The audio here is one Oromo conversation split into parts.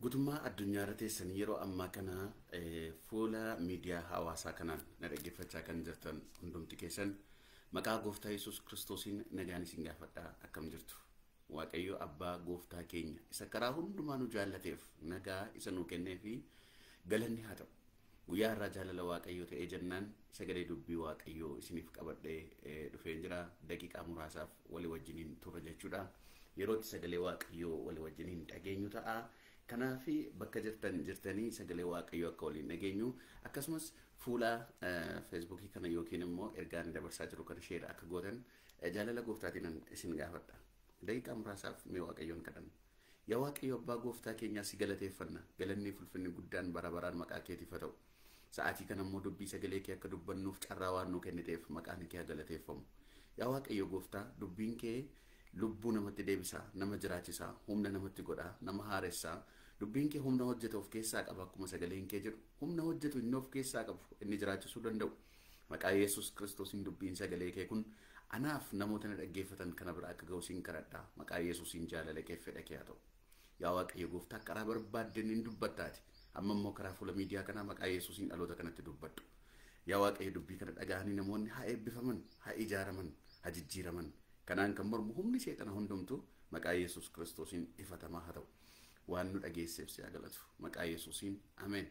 guutummaa addunyaa irra teessan yeroo ammaa kana fuula miidiyaa hawaasaa kanaan na dhaggeeffachaa kan jirtan hundumti keessan maqaa gooftaa yesus kiristoosiin nagaan isin gaafadhaa akkam jirtu waaqayyo abbaa gooftaa keenya isa karaa hundumaa nu jaallateef nagaa isa nu kennee fi galanni haa ta'u guyyaa irraa jaalala waaqayyoo ta'ee jennaan sagalee dubbii waaqayyoo isiniif qabadhee dhufee jira daqiiqaa muraasaaf walii wajjiniin turre jechuudha yerootti sagalee waaqayyoo walii wajjiniin dhageenyu ta'a kanaaf bakka jirtan jirtanii sagalee waaqayyoo akka waliin dhageenyu akkasumas fuula feesbuukii kana yookiin immoo ergaan dabarsaa jiru kana sheera akka gootan jaalala gooftaatiin isin gaafadha daqiiqaa muraasaaf mee waaqayyoon kadhanna yaa waaqayyo abbaa gooftaa keenyaa si galateeffanna galanni fulfinni guddaan bara baraan maqaa keetiif haa ta'u sa'aatii kana immoo dubbii sagalee kee akka dubbannuuf carraa waan nu kenniteef maqaan kee galateeffamu yaa waaqayyo gooftaa dubbiin kee lubbuu namatti deebisaa nama jiraachisaa humna namatti godhaa nama haaressaa dubbiin kee humna hojjetu of keessaa qaba akkuma sagaleen kee jedhu humna hojjetu inni of keessaa qabu inni jiraachisuu danda'u maqaa yesus kiristoosiin dubbiin sagalee kee kun anaaf namoota na dhaggeeffatan kana bira akka ga'u siin kadhadhaa maqaa yesuusiin jaalala kee fedha kee haa ta'u yaa waaqayyo gooftaa karaa barbaadden hin dubbattaati amma immoo karaa fuula miidiyaa kanaa maqaa yesuusiin dhaloota kanatti dubbadhu yaa waaqayyo dubbii kana dhaga'anii namoonni haa eebbifaman haa ijaaraman haa jijjiiraman kanaan kan mormu humni seexana hundumtu maqaa yesus kiristoosiin ifatamaa haa ta'u waan nu dhageesseef si haa galatu maqaa yesuusiin ameen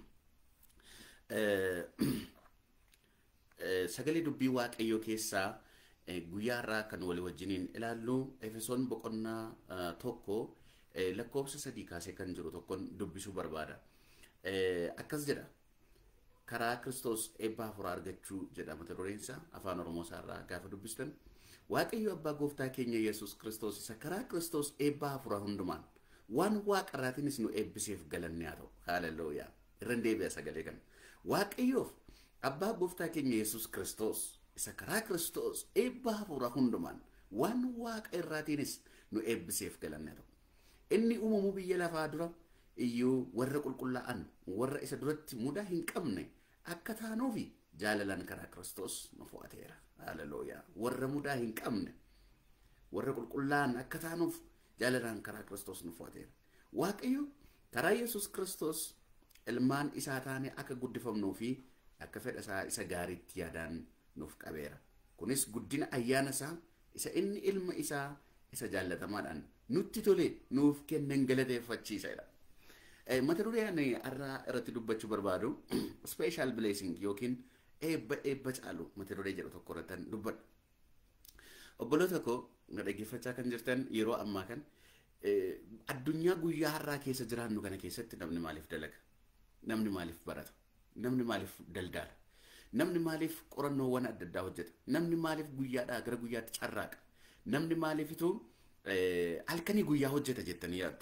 sagalee dubbii waaqayyoo keessaa guyyaa irraa kan walii wajjiniin ilaallu efesoon boqonnaa tokko lakkoofsa sadii kaasee kan jiru tokkon dubbisuu barbaada akkas jedha karaa kiristoos eebba hafuuraa argachuu jedha mata dureensa afaan oromoo isaarraa gaafa dubbistan waaqayyo abbaa gooftaa keenya yesus kiristoos isa karaa kiristoos eebba hafuuraa hundumaan waan waaqarraatiinis nu eebbiseef galanni haa ta'u haalelooyaa irran deebi'a sagalee kana waaqayyoof abbaa gooftaa keenya yesus kiristoos isa karaa kiristoos eebba hafuuraa hundumaan waan waaqa irraatiinis nu eebbiseef galanni haa ta'u inni uumamuu biyya lafaa dura iyyuu warra qulqullaa'an warra isa duratti mudaa hin qabne akka taanuufi jaalalaan karaa kiristoos nu fo'ateera haalelooyaa warra mudaa hin qabne warra qulqullaa'an akka taanuuf jaalalaan karaa kiristoos nu fo'ateera waaqayyo karaa yesus kiristoos ilmaan isaa taane akka guddifamnuu fi akka fedha isaa isa gaariitti yaadaan nuuf qabeera kunis guddina ayyaana isaa isa inni ilma isaa isa jaallatamaadhaan nutti tole nuuf kennan galateeffachiisedha. Mata duree ani har'a irratti dubbachuu barbaadu special blessing yookiin eebba eebba caalu mata duree jedhu tokko irratti dubbadha. Obboloota koo na dhaggeeffachaa kan jirtan yeroo ammaa kan addunyaa guyyaa har'aa keessa jiraannu kana keessatti namni maaliif dalaga? Namni maaliif barata? Namni maaliif daldala? Namni maaliif qorannoowwan adda addaa hojjeta? Namni maaliif guyyaadhaa gara guyyaatti carraaqa? Namni maaliifituu halkanii guyyaa hojjeta jettanii yaaddu.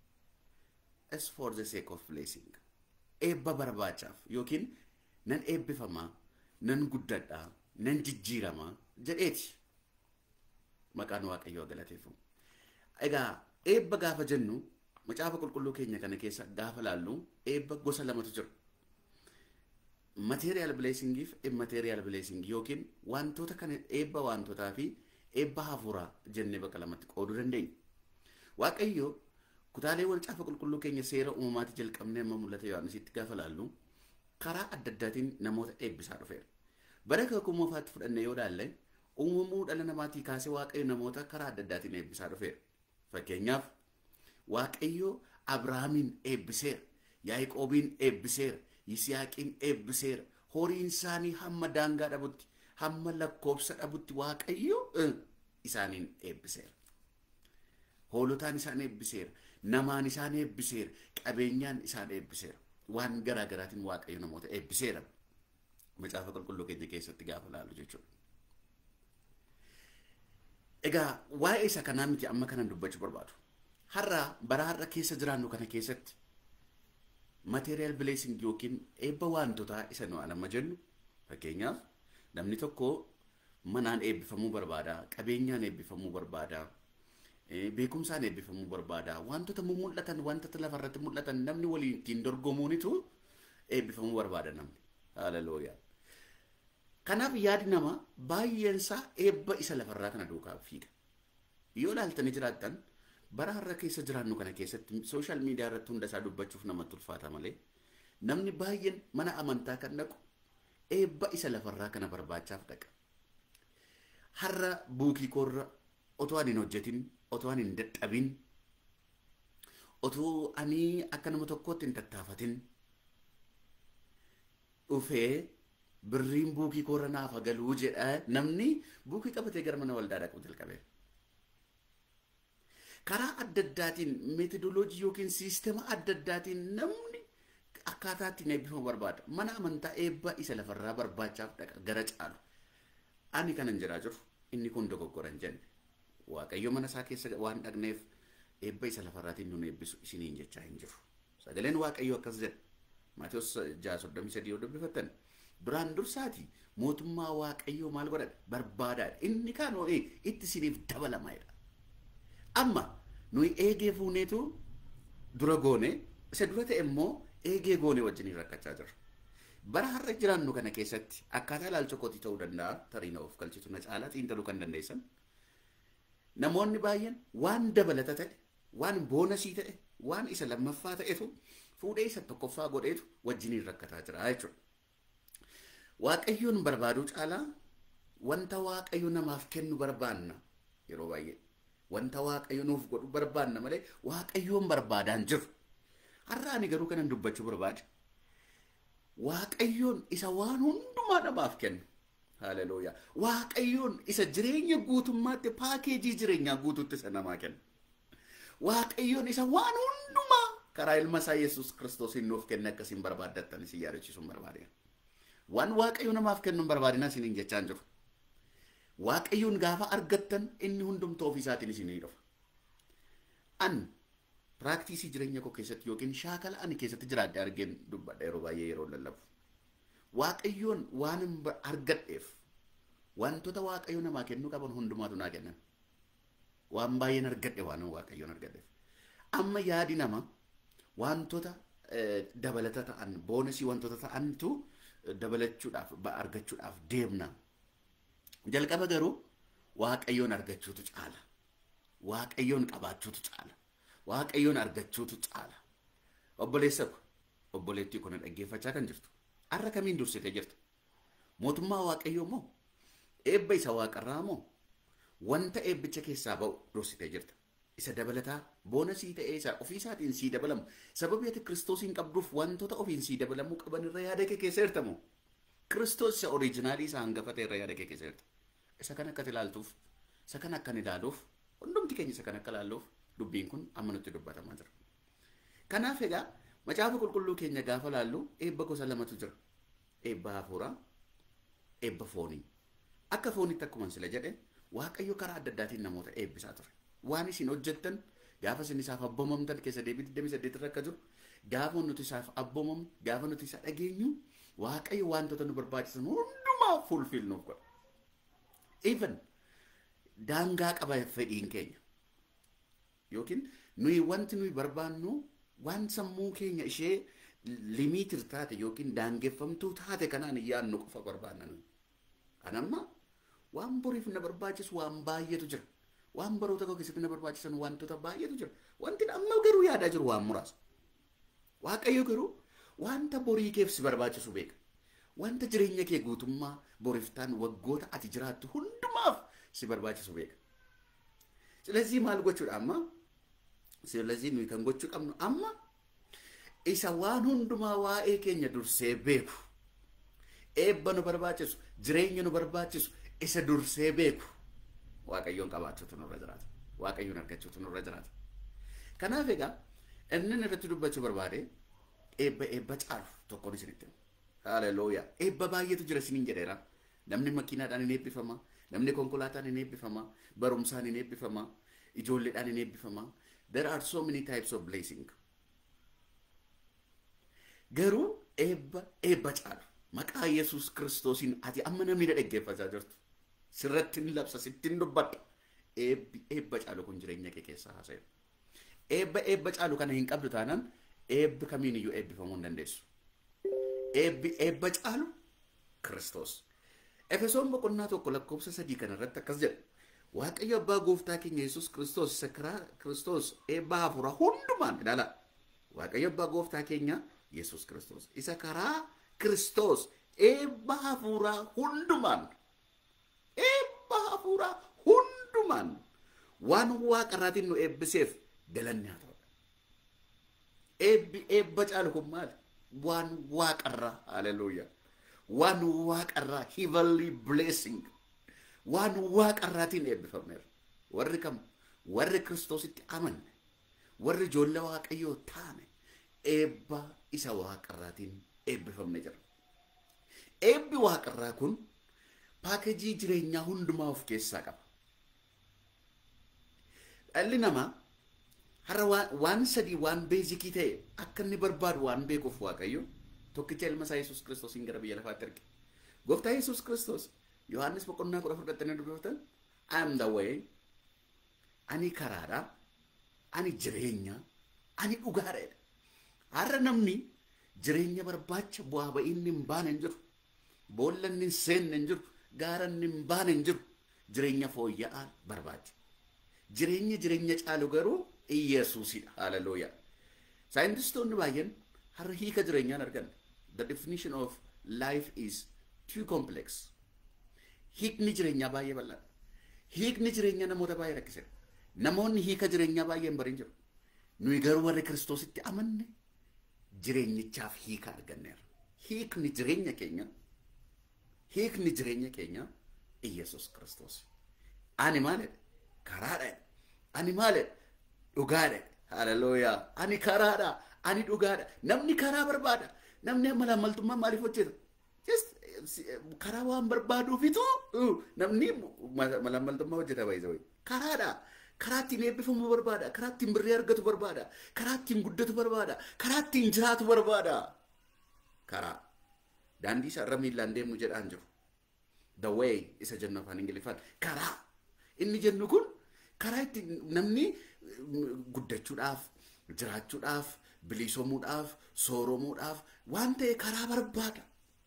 As for the sake of blessing. Eebba barbaachaaf yookiin nan eebbifamaa, nan guddadhaa, nan jijjiiramaa jedheeti. Maqaan Waaqayyoo galateeffamu. Egaa eebba gaafa jennu macaafa qulqulluu keenya kana keessa gaafa laallu eebba gosa lamatu jira. Material blessing fi immaterial blessing yookiin wantoota kana eebba wantootaa fi eebba hafuuraa jennee bakka lamatti qooduu dandeenya. Waaqayyo kutaalee macaafa qulqulluu keenya seera uumamaatti jalqabnee amma mul'ata Yohaannisitti gaafa laallu karaa adda addaatiin namoota eebbisaa dhufeera. Bara kakuu moofaatti fudhannee yoo ilaalle uumamuu dhala namaatii kaasee waaqayyo namoota karaa adda addaatiin eebbisaa dhufeera. Fakkeenyaaf waaqayyo Abrahaamin eebbiseera, Yaaqoobiin eebbiseera, Yisiyaaqiin eebbiseera, horiin isaanii hamma daangaa dhabutti hamma lakkoobsa dhabutti waaqayyo isaaniin eebbiseera. Hoolotaan isaan eebbiseera, namaan isaan eebbiseera, qabeenyaan isaan eebbiseera. Waan garaa garaatiin waaqayyo namoota eebbiseera. Macaafa qulqulluu keenya keessatti gaafa laalu jechuudha. Egaa waa'ee isa kanaa miti amma kanan dubbachuu barbaadu. Har'a bara har'a keessa jiraannu kana keessatti material blessing yookiin eebba wantoota isa nu amma jennu fakkeenyaaf namni tokko manaan eebbifamuu barbaada, qabeenyaan eebbifamuu barbaada, beekumsaan eebbifamuu barbaada, wantoota mul'atan wantoota lafarratti mul'atan namni waliin ittiin dorgomuunitu eebbifamuu barbaada namni. Haalelooyaa. Kanaaf yaadi nama baay'een isaa eebba isa lafarraa kana duukaa fiiga. Yoo ilaaltanii jiraattan bara har'a keessa jiraannu kana keessatti sooshaal miidiyaa irratti hunda isaa dubbachuuf namatti ulfaata malee namni baay'een mana amantaa kan dhaqu eebba isa lafarraa kana barbaachaaf dhaqa. Har'a buukii koorra otoo ani hin hojjetin otoo ani hin dadhabin otoo ani akka nama tokkootti hin tattaafatin dhufee birriin buukii koorra naaf galuu jedha namni buukii qabatee gara mana waldaa dhaqu jalqabe. Karaa adda addaatiin meetodoloojii yookiin siistema adda addaatiin namni akkaataa ittiin eebbifamu barbaada. Mana amantaa eebba isa lafarraa barbaachaaf dhaqa gara caalu. Ani kanan jiraa jiru inni kun dogoggora hin jenne. Waaqayyo mana isaa keessa waan dhaqneef eebba isa lafarraatiin nun eebbisu isiniin jechaa hin jiru. Sagaleen Waaqayyo akkas jedha. Maatiyus ja'a soddomii sadii yoo dubbifattan. Duraan dursaati mootummaa Waaqayyoo maal godhadha? Barbaadaadha. Inni kaan itti isiniif dabalamaadha. Amma nuyi eegee fuuneetu dura goone isa dura ta'e immoo eegee goone wajjiniin rakkachaa jirra. Bara har'a jiraannu kana keessatti akkaataa ilaalcha kootii ta'uu danda'a tariina of galchitu na caalaa xiinxaluu kan dandeessan. Namoonni baay'een waan dabalata ta'e, waan boonasii ta'e, waan isa lammaffaa ta'etu fuudhee isa tokkoffaa godheetu wajjiniin rakkataa jira jechuudha. Waaqayyoon barbaaduu caalaa wanta Waaqayyo namaaf kennu barbaanna yeroo baay'ee. Wanta Waaqayyo nuuf godhu barbaanna malee Waaqayyoon barbaadaan jiru. Har'a ani garuu kanan dubbachuu barbaade. Waaqayyoon isa waan hundumaa namaaf kennu. Haleluuyaa. Waaqayyoon isa jireenya guutummaatti paakeejii jireenyaa guutuutti isa namaa kennu. Waaqayyoon isa waan hundumaa karaa ilma isaa Yesuus Kiristoosiin nuuf kenne akkasiin barbaaddattan isin yaadachiisuun barbaade. Waan Waaqayyo namaaf kennu hin barbaadina isiniin jechaan jiru. Waaqayyoon gaafa argattan inni hundumtuu ofiisaatiin isinii dhufa. An piraaktiisii jireenya koo keessatti yookiin shaakala ani keessatti jiraadde argeen dubbadha yeroo baay'ee yeroo lallabu. Waaqayyoon waan argadheef wantoota Waaqayyo namaa kennuu qaban hundumaatu naa kennan. Waan baay'een argadhe waan Waaqayyoon argadheef. Amma yaadi nama wantoota dabalata ta'an boonasii wantoota ta'antu dabalachuudhaaf argachuudhaaf deemna. Jalqaba garuu Waaqayyoon argachuutu caala. Waaqayyoon qabaachuutu caala. Waaqayyoon argachuutu caala. Obboleessa ko obboleettii kun dhaggeeffachaa kan jirtu. Har'a kamiin dursitee jirtu? Mootummaa Waaqayyoo moo? Eebba isa waaqarraa moo? Wanta eebbicha keessaa ba'u dursitee jirta. Isa dabalataa boonasii ta'ee isa ofiisaatiin sii dabalamu. Sababii ati Kiristoosiin qabduuf wantoota ofiin sii dabalamuu qaban irra yaada kee keessa hirtamu. Kiristoos isa oriijinaalii isa hangafa ta'e irra yaada kee keessa hirta. Isa kan akka ilaaltuuf, isa kan akka ilaaluuf, hundumti keenya isa kan akka ilaalluuf dubbiin kun amma nutti dubbatamaa jira. Kanaaf egaa macaafa qulqulluu keenya gaafa laallu eebba gosa lamatu jira. Eebba hafuuraa, eebba foonii. Akka foonitti akkuma sila jedhe Waaqayyo karaa adda addaatiin namoota eebbisaa ture. Waan isin hojjettan gaafa isin isaaf abboomamtan keessa deebii 28 irra akka jiru gaafa nuti isaaf abboomamnu gaafa nuti isa dhageenyu Waaqayyo wantoota nu barbaachisan hundumaa fulfill nuuf godha. Even daangaa qaba fedhiin keenya. Yookiin nuyi wanti nuyi barbaannu waan sammuu keenya ishee limiitir taate yookiin daangeffamtuu taate kanaan yaadnu qofa barbaanna nuyi. Kan amma waan boriif na barbaachisu waan baay'eetu jira. Waan baroota koo keessatti na barbaachisan wantoota baay'eetu jira. Wanti amma garuu yaadaa jiru waan muraasa. Waaqayyo garuu wanta borii keef si barbaachisu beeka. Wanta jireenya kee guutummaa boriftaan waggoota ati jiraattu hundumaaf si barbaachisu beeka. Silazii maal gochuudha amma? Silazii nuyi kan gochuu qabnu amma isa waan hundumaa waa'ee keenya dursee beeku. Eebba nu barbaachisu, jireenya nu barbaachisu, isa dursee beeku. Waaqayyoon qabaachuutu nurra jiraata. Waaqayyoon argachuutu nurra jiraata. Kanaaf egaa inni irratti dubbachuu barbaade eebba eebba caalu tokkoon isinitti himu. Haleluuyaa. Eebba baay'eetu jira isiniin jedheera. Namni makiinaadhaan hin eebbifama. Namni konkolaataan hin eebbifama. Barumsaan hin eebbifama. Ijoolleedhaan hin eebbifama. There are so many types of blessing. Garuu eebba eebba caalu. Maqaa Yesuus Kiristoosiin ati amma namni na dhaggeeffachaa jirtu. Sirratti hin labsa sitti hin dubbadha. Eebbi eebba caalu kun jireenya kee keessaa haasa'e. Eebba eebba caalu kana hin qabdu taanaan eebbi kamiin iyyuu eebbifamuu hin dandeessu. Eebbi eebba caalu Kiristoos. Efesoon boqonnaa tokko lakkoofsa sadii kana irratti akkas jedha. Waaqayyo abbaa gooftaa keenya Yesuus Kiristoos isa karaa Kiristoos eebbaa hafuura hundumaan ilaala. Waaqayyo abbaa gooftaa keenya Yesuus Kiristoos isa karaa Kiristoos eebba hafuuraa hundumaan eebba hafuuraa hundumaan waan waaqarraatiin nu eebbiseef galanni haa ta'u. Eebbi eebba caalu kun maali? Waan waaqarraa haleluuyaa. Waan waaqarraa heavenly blessing. Waan waaqarraatiin eebbifamneera. Warri kam? Warri Kiristoositti amanne. Warri ijoollee waaqayyoo taane eebba isa waaqarraatiin eebbifamne jira. Eebbi waaqarraa kun paakejii jireenyaa hundumaa of keessaa qaba. Dhalli namaa har'a waan sadii waan beezikii ta'e akka inni barbaadu waan beekuuf waaqayyo tokkicha ilma isaa Yesuus Kiristoosiin gara biyya lafaatti erge. Gooftaa Yesuus Kiristoos Yohaannis boqonnaa kudha fudhattanii dubbifatan I am the way, ani karaadha, ani jireenya, ani dhugaadha. Har'a namni jireenya barbaacha bu'aa ba'ii inni hin baane hin jiru. Boolla inni hin seenne hin jiru. Gaara inni hin baane hin jiru. Jireenya fooyya'aa barbaacha. Jireenya jireenya caalu garuu Iyesuusidha. Hallelujah. Saayintistoonni baay'een har'a hiika jireenyaan argan. The definition of life is too complex. Hiikni jireenyaa baay'ee bal'aadha. Hiikni jireenyaa namoota baay'ee rakkiseera. Namoonni hiika jireenyaa baay'ee hin barin jiru. Nuyi garuu warri Kiristoositti amanne jireenyichaaf hiika arganneera. Hiikni jireenya keenya hiikni jireenya keenya Iyesuus Kiristoos. Ani maalidha? Karaadha. Ani maalidha? Dhugaadha. Hallelujah. Ani karaadha. Ani dhugaadha. Namni karaa barbaada. Namni malaamaltummaa maaliif hojjeta? Just karaa waan barbaaduufitu namni malaamaltummaa hojjeta baay'ee karaadha. Karaa ittiin eebbifamu barbaada. Karaa ittiin birrii argatu barbaada. Karaa ittiin guddatu barbaada. Karaa ittiin jiraatu barbaada. Karaa. Daandii isaa irra miillaan deemnu jedhaan jiru. The way isa jennu afaan Ingiliffaan. Karaa. Inni jennu kun karaa ittiin namni guddachuudhaaf, jiraachuudhaaf, bilisoomuudhaaf, sooromuudhaaf waan ta'e karaa barbaada.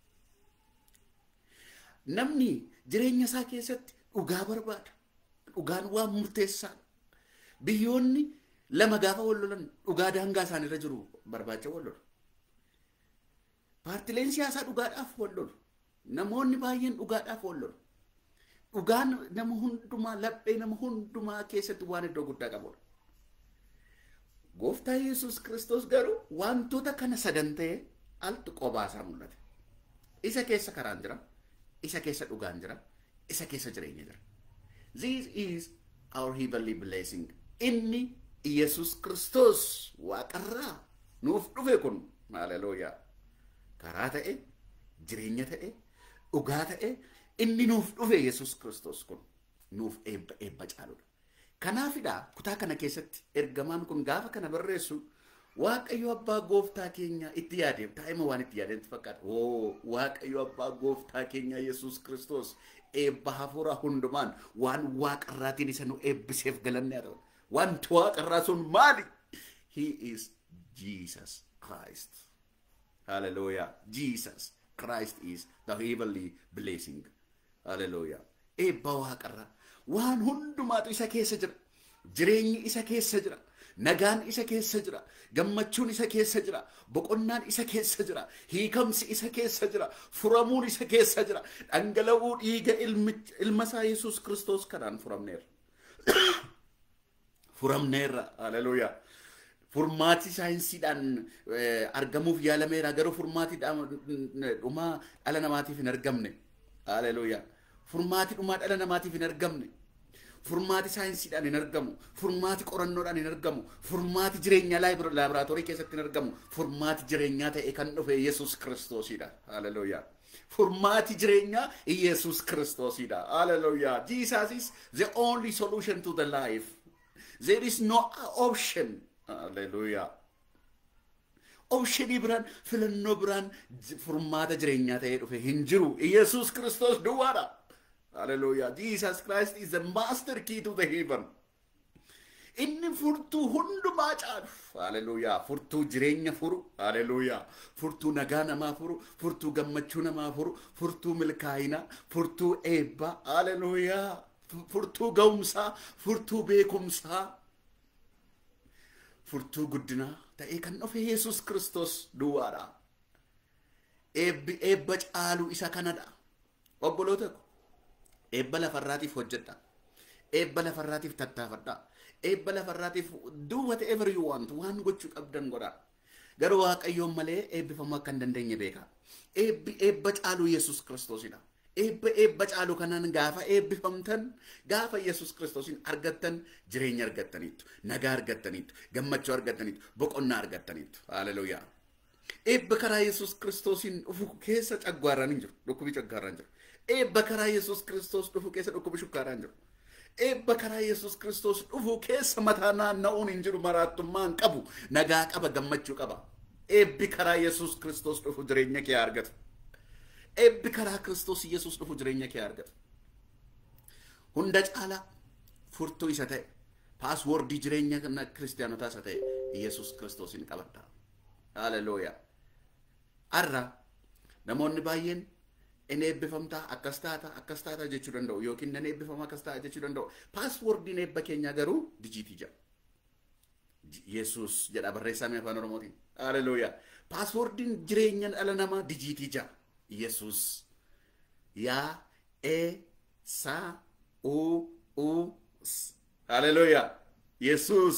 Namni jireenya isaa keessatti dhugaa barbaada. Dhugaan waan murteessaadha. Biyyoonni lama gaafa wal lolan dhugaa daangaa isaanirra jiru barbaacha wal lolu. Paartileen siyaasaa dhugaadhaaf wal lolu. Namoonni baay'een dhugaadhaaf wal lolu. Dhugaan nama hundumaa laphee nama hundumaa keessatti waan iddoo guddaa qabudha. Gooftaa Yesuus Kiristoos garuu wantoota kana sadan ta'ee altu qobaasaa mul'ate. Isa keessa karaan jira. Isa keessa dhugaan jira. Isa keessa jireenya jira. This is our heavenly blessing. Inni Yesuus Kiristoos waaqarraa nuuf dhufe kun haleluuyaa. Karaa ta'e, jireenya ta'e, dhugaa ta'e, inni nuuf dhufe Yesuus Kiristoos kun nuuf eebba eebba caaludha. Kanaafidha kutaa kana keessatti ergamaan kun gaafa kana barreessu Waaqayyo abbaa gooftaa keenya itti yaadeef taa'ima waan itti yaadeetti fakkaata. Oo Waaqayyo abbaa gooftaa keenya Yesuus Kiristoos eebba hafuura hundumaan waan waaqarraatiin isa nu eebbiseef galanne haa ta'u. Wanti waaqarraa sun maali? He is Jesus Christ. Hallelujah. Jesus Christ is the heavenly blessing. Hallelujah. Eebba waaqarraa waan hundumaatu isa keessa jira. Jireenyi isa keessa jira. Nagaan isa keessa jira. Gammachuun isa keessa jira. Boqonnaan isa keessa jira. Hiikamsi isa keessa jira. Furamuun isa keessa jira. Dhangala'uu dhiiga ilma isaa Yesuus Kiristoos kanaan furamneerra. Furamneerra. Haleluuyaa. Furmaati saayinsiidhaan argamuuf yaalameera. Garuu furmaati dhumaa dhala namaatiif hin argamne. Haleluuyaa. Furmaati dhumaa dhala namaatiif hin argamne. Furmaati saayinsiidhaan hin argamu. Furmaati qorannoodhaan hin argamu. Furmaati jireenyaa laaboraatoorii keessatti hin argamu. Furmaati jireenyaa ta'e kan dhufe Yesuus Kiristoosidha. Haleluuyaa. Furmaati jireenyaa Yesuus Kiristoosidha. Haleluuyaa. Jesus is the only solution to the life. There is no option. Haleluuyaa. Optionii biraan filannoo biraan furmaata jireenyaa ta'ee dhufe hin jiru. Yesuus Kiristoos duwwaadha. Hallelujah. Jesus Christ is the master key to the heaven. Inni furtuu hundumaa caalu. Hallelujah. Furtuu jireenya furu. Hallelujah. Furtuu nagaa namaa furu. Furtuu gammachuu namaa furu. Furtuu milkaa'inaa. Furtuu eebbaa. Hallelujah. furtuu ga'umsaa, furtuu beekumsaa, furtuu guddinaa ta'ee kan dhufe Yesus Kiristoos duwwaadha. Eebbi eebba caalu isa kanadha. Obboloota ko eebba lafarraatiif hojjedha. Eebba lafarraatiif tattaafadha. Eebba lafarraatiif do whatever you want waan gochuu qabdan godha. Garuu Waaqayyoon malee eebbifamuu akka hin dandeenye beeka. Eebbi eebba caalu Yesus Kiristoosidha. Eebba eebba caalu kanaan gaafa eebbifamtan gaafa Yesus Kiristoosin argattan jireenya argattaniittu, nagaa argattaniittu, gammachuu argattaniittu, boqonnaa argattaniittu. Haaleluyyaa. Eebba karaa Yesus Kiristoosiin dhufu keessa caggaarraan hin jiru. Dhukkubi caggaarraan jiru. Eebba karaa Yesus Kiristoos dhufu keessa dhukkubi shukkaarraan jiru. Eebba karaa Yesus Kiristoos dhufu keessa mataa naanna'uun hin jiru maraattummaa hin qabu. Nagaa qaba gammachuu qaba. Eebbi karaa Yesus Kiristoos dhufu jireenya kee argatu. Eebbi karaa Kiristoos Yesus dhufu jireenya kee argatu. Hunda caalaa furtuu isa ta'e paaswoordii jireenya kiristaanotaa isa ta'e Yesus Kiristoosin qabadha. Haalelooyaa. Har'a namoonni baay'een in eebbifamtaa akkas taata akkas taata jechuu danda'u yookiin nan eebbifama akkas taata jechuu danda'u. Paaswoordiin eebba keenyaa garuu dijiitii jedha. Yesus jedha barreeffamni afaan Oromootiin. Haalelooyaa. Paaswoordiin jireenya dhala namaa dijiitii jedha. Yesus. Yaa e sa u u Haalelooyaa. Yesus.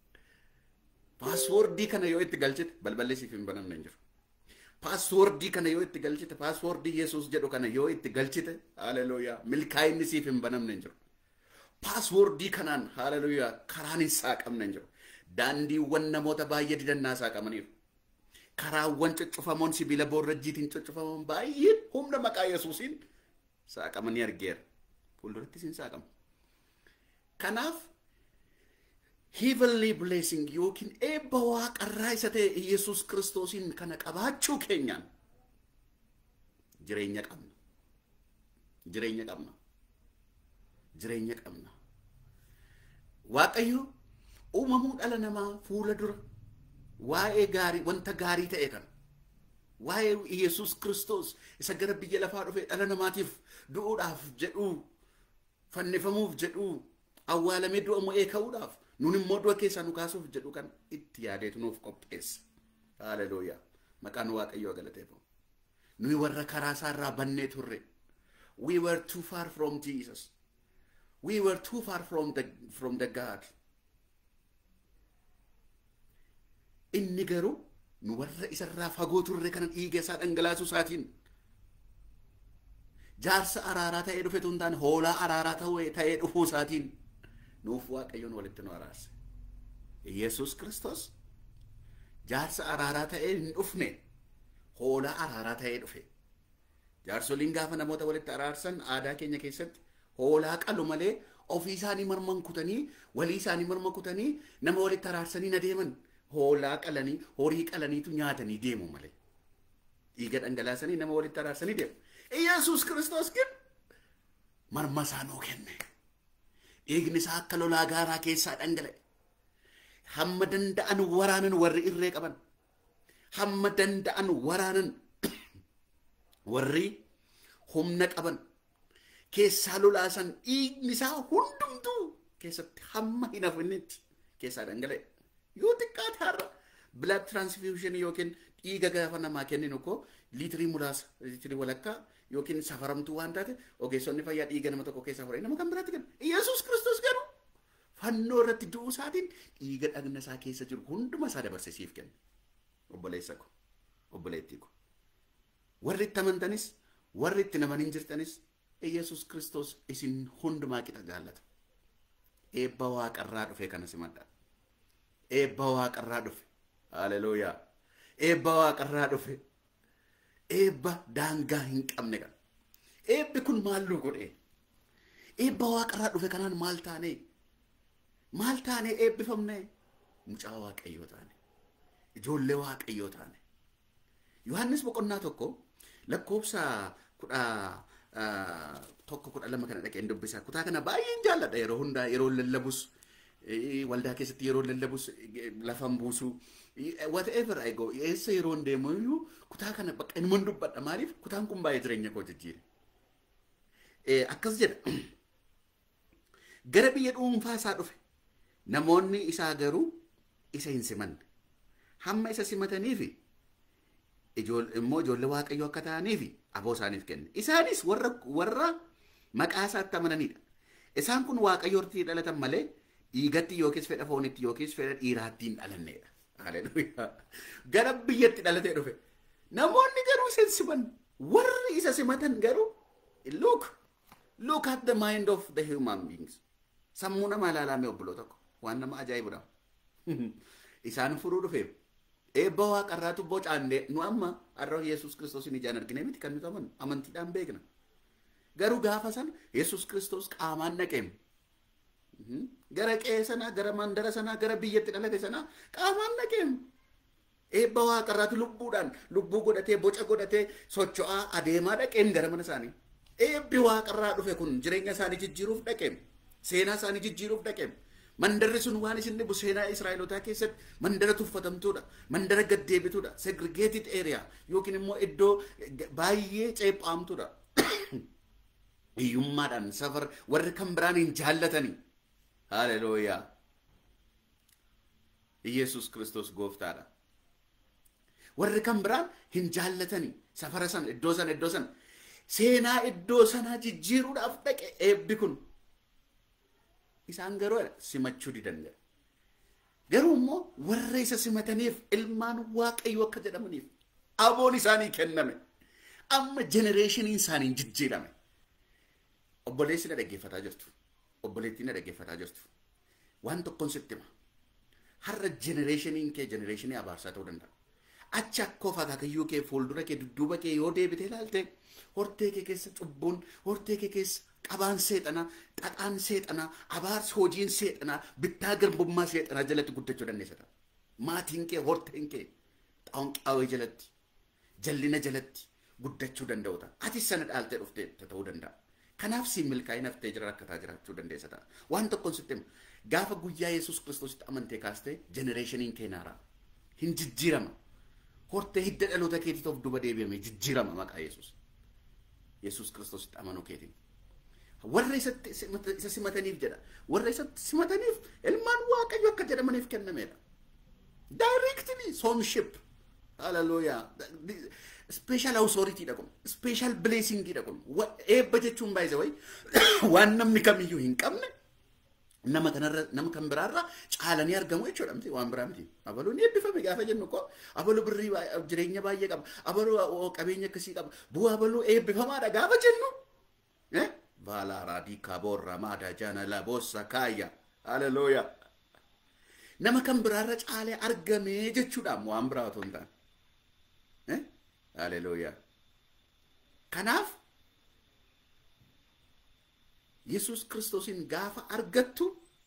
Paaswoordii kana yoo itti galchite balballi siif hin banamne hin jiru. Paaswoordii kana yoo itti galchite paaswoordii Yesuus jedhu kana yoo itti galchite haaleluyyaa milkaa'inni siif hin banamne hin jiru. Paaswoordii kanaan haaleluyyaa karaan hin saaqamne hin jiru. Daandiiwwan namoota baay'ee didannaa saaqamaniiru. Karaawwan coccofamoon sibiila boorrajjiitiin coccofamoon baay'een humna maqaa Yesuusiin saaqamanii argeera. Fuuldurattis hin saaqamu. Kanaaf heavenly blessing yookiin eebba waaqarraa isa ta'e Yesus Kiristoosiin kana qabaachuu keenyaan jireenya qabna. Jireenya qabna. Jireenya qabna. Waaqayyo uumamuu dhala namaa fuula dura waa'ee gaarii wanta gaarii ta'e kana waa'ee Yesus Kiristoos isa gara biyya lafaa dhufe dhala namaatiif du'uudhaaf jedhuu fannifamuuf jedhuu awwaalamee du'a mo'ee ka'uudhaaf nun immoo du'a keessaa nu kaasuuf jedhu kan itti yaadeetu nuuf qopheessa. Haalelooyaa. Maqaan Waaqayyoo galateeffamu. Nuyi warra karaa isaarraa bannee turre. We were too far from Jesus. We were too far from the, from the God. Inni garuu nu warra isarraa fagoo turre kana dhiiga isaa dhangalaasuu isaatiin jaarsa araaraa ta'ee dhufe tun taane hoolaa araaraa ta'ee dhufuu isaatiin nuuf waaqayyoon walitti nu araarse. Yesus Kiristoos jaarsa araaraa ta'ee hin dhufne hoolaa araaraa ta'ee dhufe. Jaarsoliin gaafa namoota walitti araarsan aadaa keenya keessatti hoolaa qalu malee ofii isaanii marman kutanii walii isaanii marma kutanii nama walitti araarsanii na deeman hoolaa qalanii horii qalaniitu nyaatanii deemu malee. Dhiiga dhangalaasanii nama walitti araarsanii deemu. Yesus Kiristoos kun marma isaa nuu kenne. dhiigni isaa akka lolaa gaaraa keessaa dhangala'e. Hamma danda'an waraanan warri irree qaban. Hamma danda'an waraanan warri humna qaban. Keessaa lolaasan dhiigni isaa hundumtuu keessatti hamma hin hafnetti keessaa dhangala'e. Yoo xiqqaate har'a blood transfusion yookiin dhiiga gaafa namaa kenninu koo liitirii muraasa liitirii walakkaa yookiin safaramtuu waan taate ogeessonni fayyaa dhiiga nama tokko keessaa fudhanii nama kan biraatti kennu. Yesuus Kiristoos garuu fannoo irratti du'uu isaatiin dhiiga dhagna isaa keessa jiru hunduma isaa dabarsee siif kenna. Obboleessa ko, obboleettii ko. Warri itti amantanis, warri itti namanin jirtanis Yesuus Kiristoos isin hundumaa qixa jaallata. Eebba waaqarraa dhufe kana simadha. Eebba waaqarraa dhufe. Haleluuyaa. Eebba waaqarraa dhufe. eebba daangaa hin qabne kan. Eebbi kun maal nu godhe? Eebba waaqarraa dhufe kanaan maal taane? Maal taane eebbifamne? Mucaa waaqayyoo taane. Ijoollee waaqayyoo taane. Yohaannis boqonnaa tokko lakkoofsa kudha tokko kudha lama kana dhaqeen dubbisa. Kutaa kana baay'een jaalladha yeroo hundaa yeroo lallabus waldaa keessatti yeroo lallabus lafan buusu whatever I go eessa yeroo deemu iyyuu kutaa kana bakka inni dubbadha maaliif kutaan kun baay'ee jireenya koo jijjiire. Akkas jedha gara biyya dhuunfaa isaa dhufe namoonni isaa garuu isa hin simanne hamma isa simataniifi immoo ijoollee waaqayyoo akka ta'aniifi aboo isaaniif kenne isaanis warra warra maqaa isaatti amananidha isaan kun waaqayyoortii dhalatan malee dhiigatti yookiis fedha foonitti yookiis fedha dhiiraatti hin dhalanneedha Haleluuyaa. Gara biyyatti dhalatee dhufe. Namoonni garuu isa hin siman. Warri isa simatan garuu look look at the mind of the human beings. Sammuu namaa ilaalame obboloo tokko. Waan nama ajaa'ibudha. Isaan furuu dhufeef. Eebba waaqarraatu bocaandee nu amma har'a Yesuus Kiristoos ijaan argine miti kan nuti amanu amantiidhaan beekna. Garuu gaafa sana Yesuus Kiristoos qaamaan dhaqeem. gara qe'ee sanaa gara mandara sanaa gara biyyatti dhalate sanaa qaamaan dhaqeem. Eebba waaqarraatu lubbuudhaan lubbuu godhatee boca godhatee socho'aa adeemaa dhaqeem gara mana isaanii. Eebbi waaqarraa dhufe kun jireenya isaanii jijjiiruuf dhaqeem. Seenaa isaanii jijjiiruuf dhaqeem. Mandarri sun waan isin dhibu seenaa Israa'elotaa keessatti mandara tuffatamtuudha. Mandara gaddeebituudha. Segregated area yookiin immoo iddoo baay'ee ceephaamtuudha. Hiyyummaadhaan safar warri kan biraan hin jaallatanii. Haleluuyaa. Iyesus Kiristoos gooftaadha. Warri kan biraan hin jaallatanii safara sana iddoo sana iddoo sana seenaa iddoo sanaa jijjiiruudhaaf dhaqe eebbi kun isaan garuu simachuu didan garuu immoo warra isa simataniif ilmaan waaqayyo akka jedhamaniif aboon isaanii kenname amma jenereeshiniin isaaniin jijjiirame obboleessi na dhaggeeffataa jirtu obboleettii na dhaggeeffataa jirtu waan tokkoon sitti hima har'a jenereeshiniin kee jenereeshinii abaarsaa ta'uu danda'a achi akkoo akaakayyuu kee fuuldura kee dudduuba kee yoo deebitee ilaalte hortee kee keessa cubbuun hortee kee keessa qabaan seexanaa xaxaan seexanaa abaarsi hojiin seexanaa bittaa garbummaa seexanaa jalatti guddachuu dandeessata maatiin kee horteen kee xaawunqaawee jalatti jallina jalatti guddachuu danda'uta ati sana dhaaltee dhuftee ta'uu danda'a kanaaf si milkaa'ina haftee jira rakkataa jiraachuu dandeessa ta'a waan tokkoon sitti himu gaafa guyyaa yesus kiristoositti amantee kaastee jenereeshiniin kee naaraa hin jijjiirama hortee hidda dhaloota keetiif of duba deebi'ame jijjiirama maqaa yesus yesus kiristoositti amanuu keetiin warra isatti isa simataniif jedha warra isatti simataniif ilmaan waaqayyo akka jedhamaniif kennameedha directly sonship hallelujah special authority dha kun special blessing dha kun eebba jechuun baay'isa way waan namni kamiyyuu hin qabne nama kanarra nama kan biraarra caalanii argamu jechuudha miti waan biraa miti abaluu ni eebbifame gaafa jennu ko abaluu birrii jireenya baay'ee qaba abaluu qabeenya akkasii qaba bu'aa abaluu eebbifamaadha gaafa jennu Vala radika borra mada jana la bossa kaya. Hallelujah. Nama kan biraarra caalee argamee jechuudha waan biraa otoo hin taane. Hallelujah. Kanaaf Yesus Kiristoosin gaafa argattu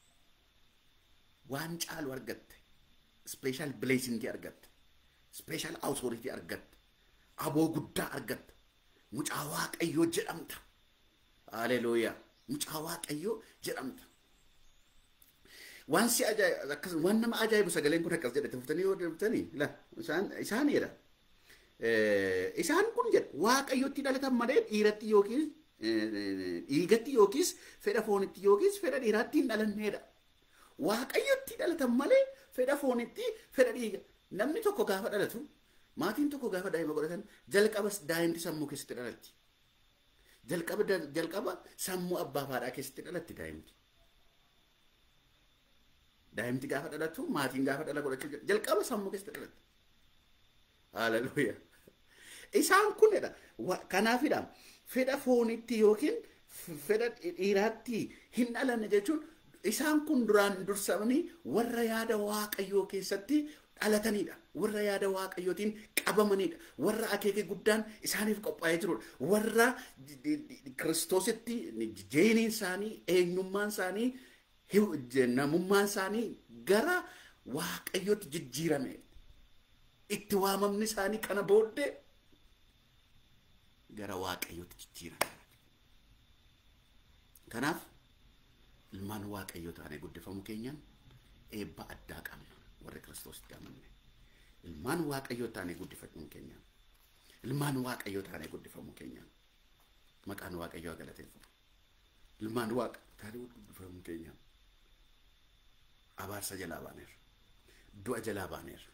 waan caalu argatte. Special blessing argatte. Special authority argatte. Aboo guddaa argatte. Mucaa Waaqayyoo jedhamta. Haleluuyaa. Mucaa Waaqayyoo jedhamta. Waan si ajaa'ibu waan nama ajaa'ibu sagaleen kun akkas jedhate fuftanii yoo deebitanii la isaan isaaniidha. Isaan kun jedha Waaqayyootti dhalatan malee dhiiratti yookiin dhiigatti yookiis fedha foonitti yookiis fedha dhiiraatti hin dhalanneedha. Waaqayyootti dhalatan malee fedha foonitti fedha dhiiga. Namni tokko gaafa dhalatu maatiin tokko gaafa daa'ima godhatan jalqabas daa'imti sammuu keessatti dhalatti. jalqaba jalqaba sammuu abbaa fi haadhaa keessatti dhalatti daa'imti. Daa'imti gaafa dhalatu maatiin gaafa dhala godhachuu jalqaba sammuu keessatti dhalatti. Haleluuyaa. Isaan kunidha. Kanaafidha fedha foonitti yookiin fedha dhiiraatti hin dhalanne jechuun isaan kun duraan dursamanii warra yaada waaqayyoo keessatti dhalatanidha. Warra yaada waaqayyootiin qabamanidha. Warra akeeka guddaan isaaniif qophaa'ee jirudha. Warra kiristoositti jeeniin isaanii, eenyummaan isaanii, namummaan isaanii gara waaqayyootti jijjiirame. Itti waamamni isaanii kana booddee gara waaqayyootti jijjiirame. Kanaaf ilmaan waaqayyoo taanee guddifamuu keenyaan eebba addaa qabna. warra kiristoositti amanne ilmaan waaqayyoo taanee guddifamuu keenya ilmaan waaqayyoo taanee guddifamuu keenya maqaan waaqayyoo galateeffamu ilmaan waaqa Gaarii guddifamu keenya abaarsa jalaa baaneera. Du'a jalaa baaneera.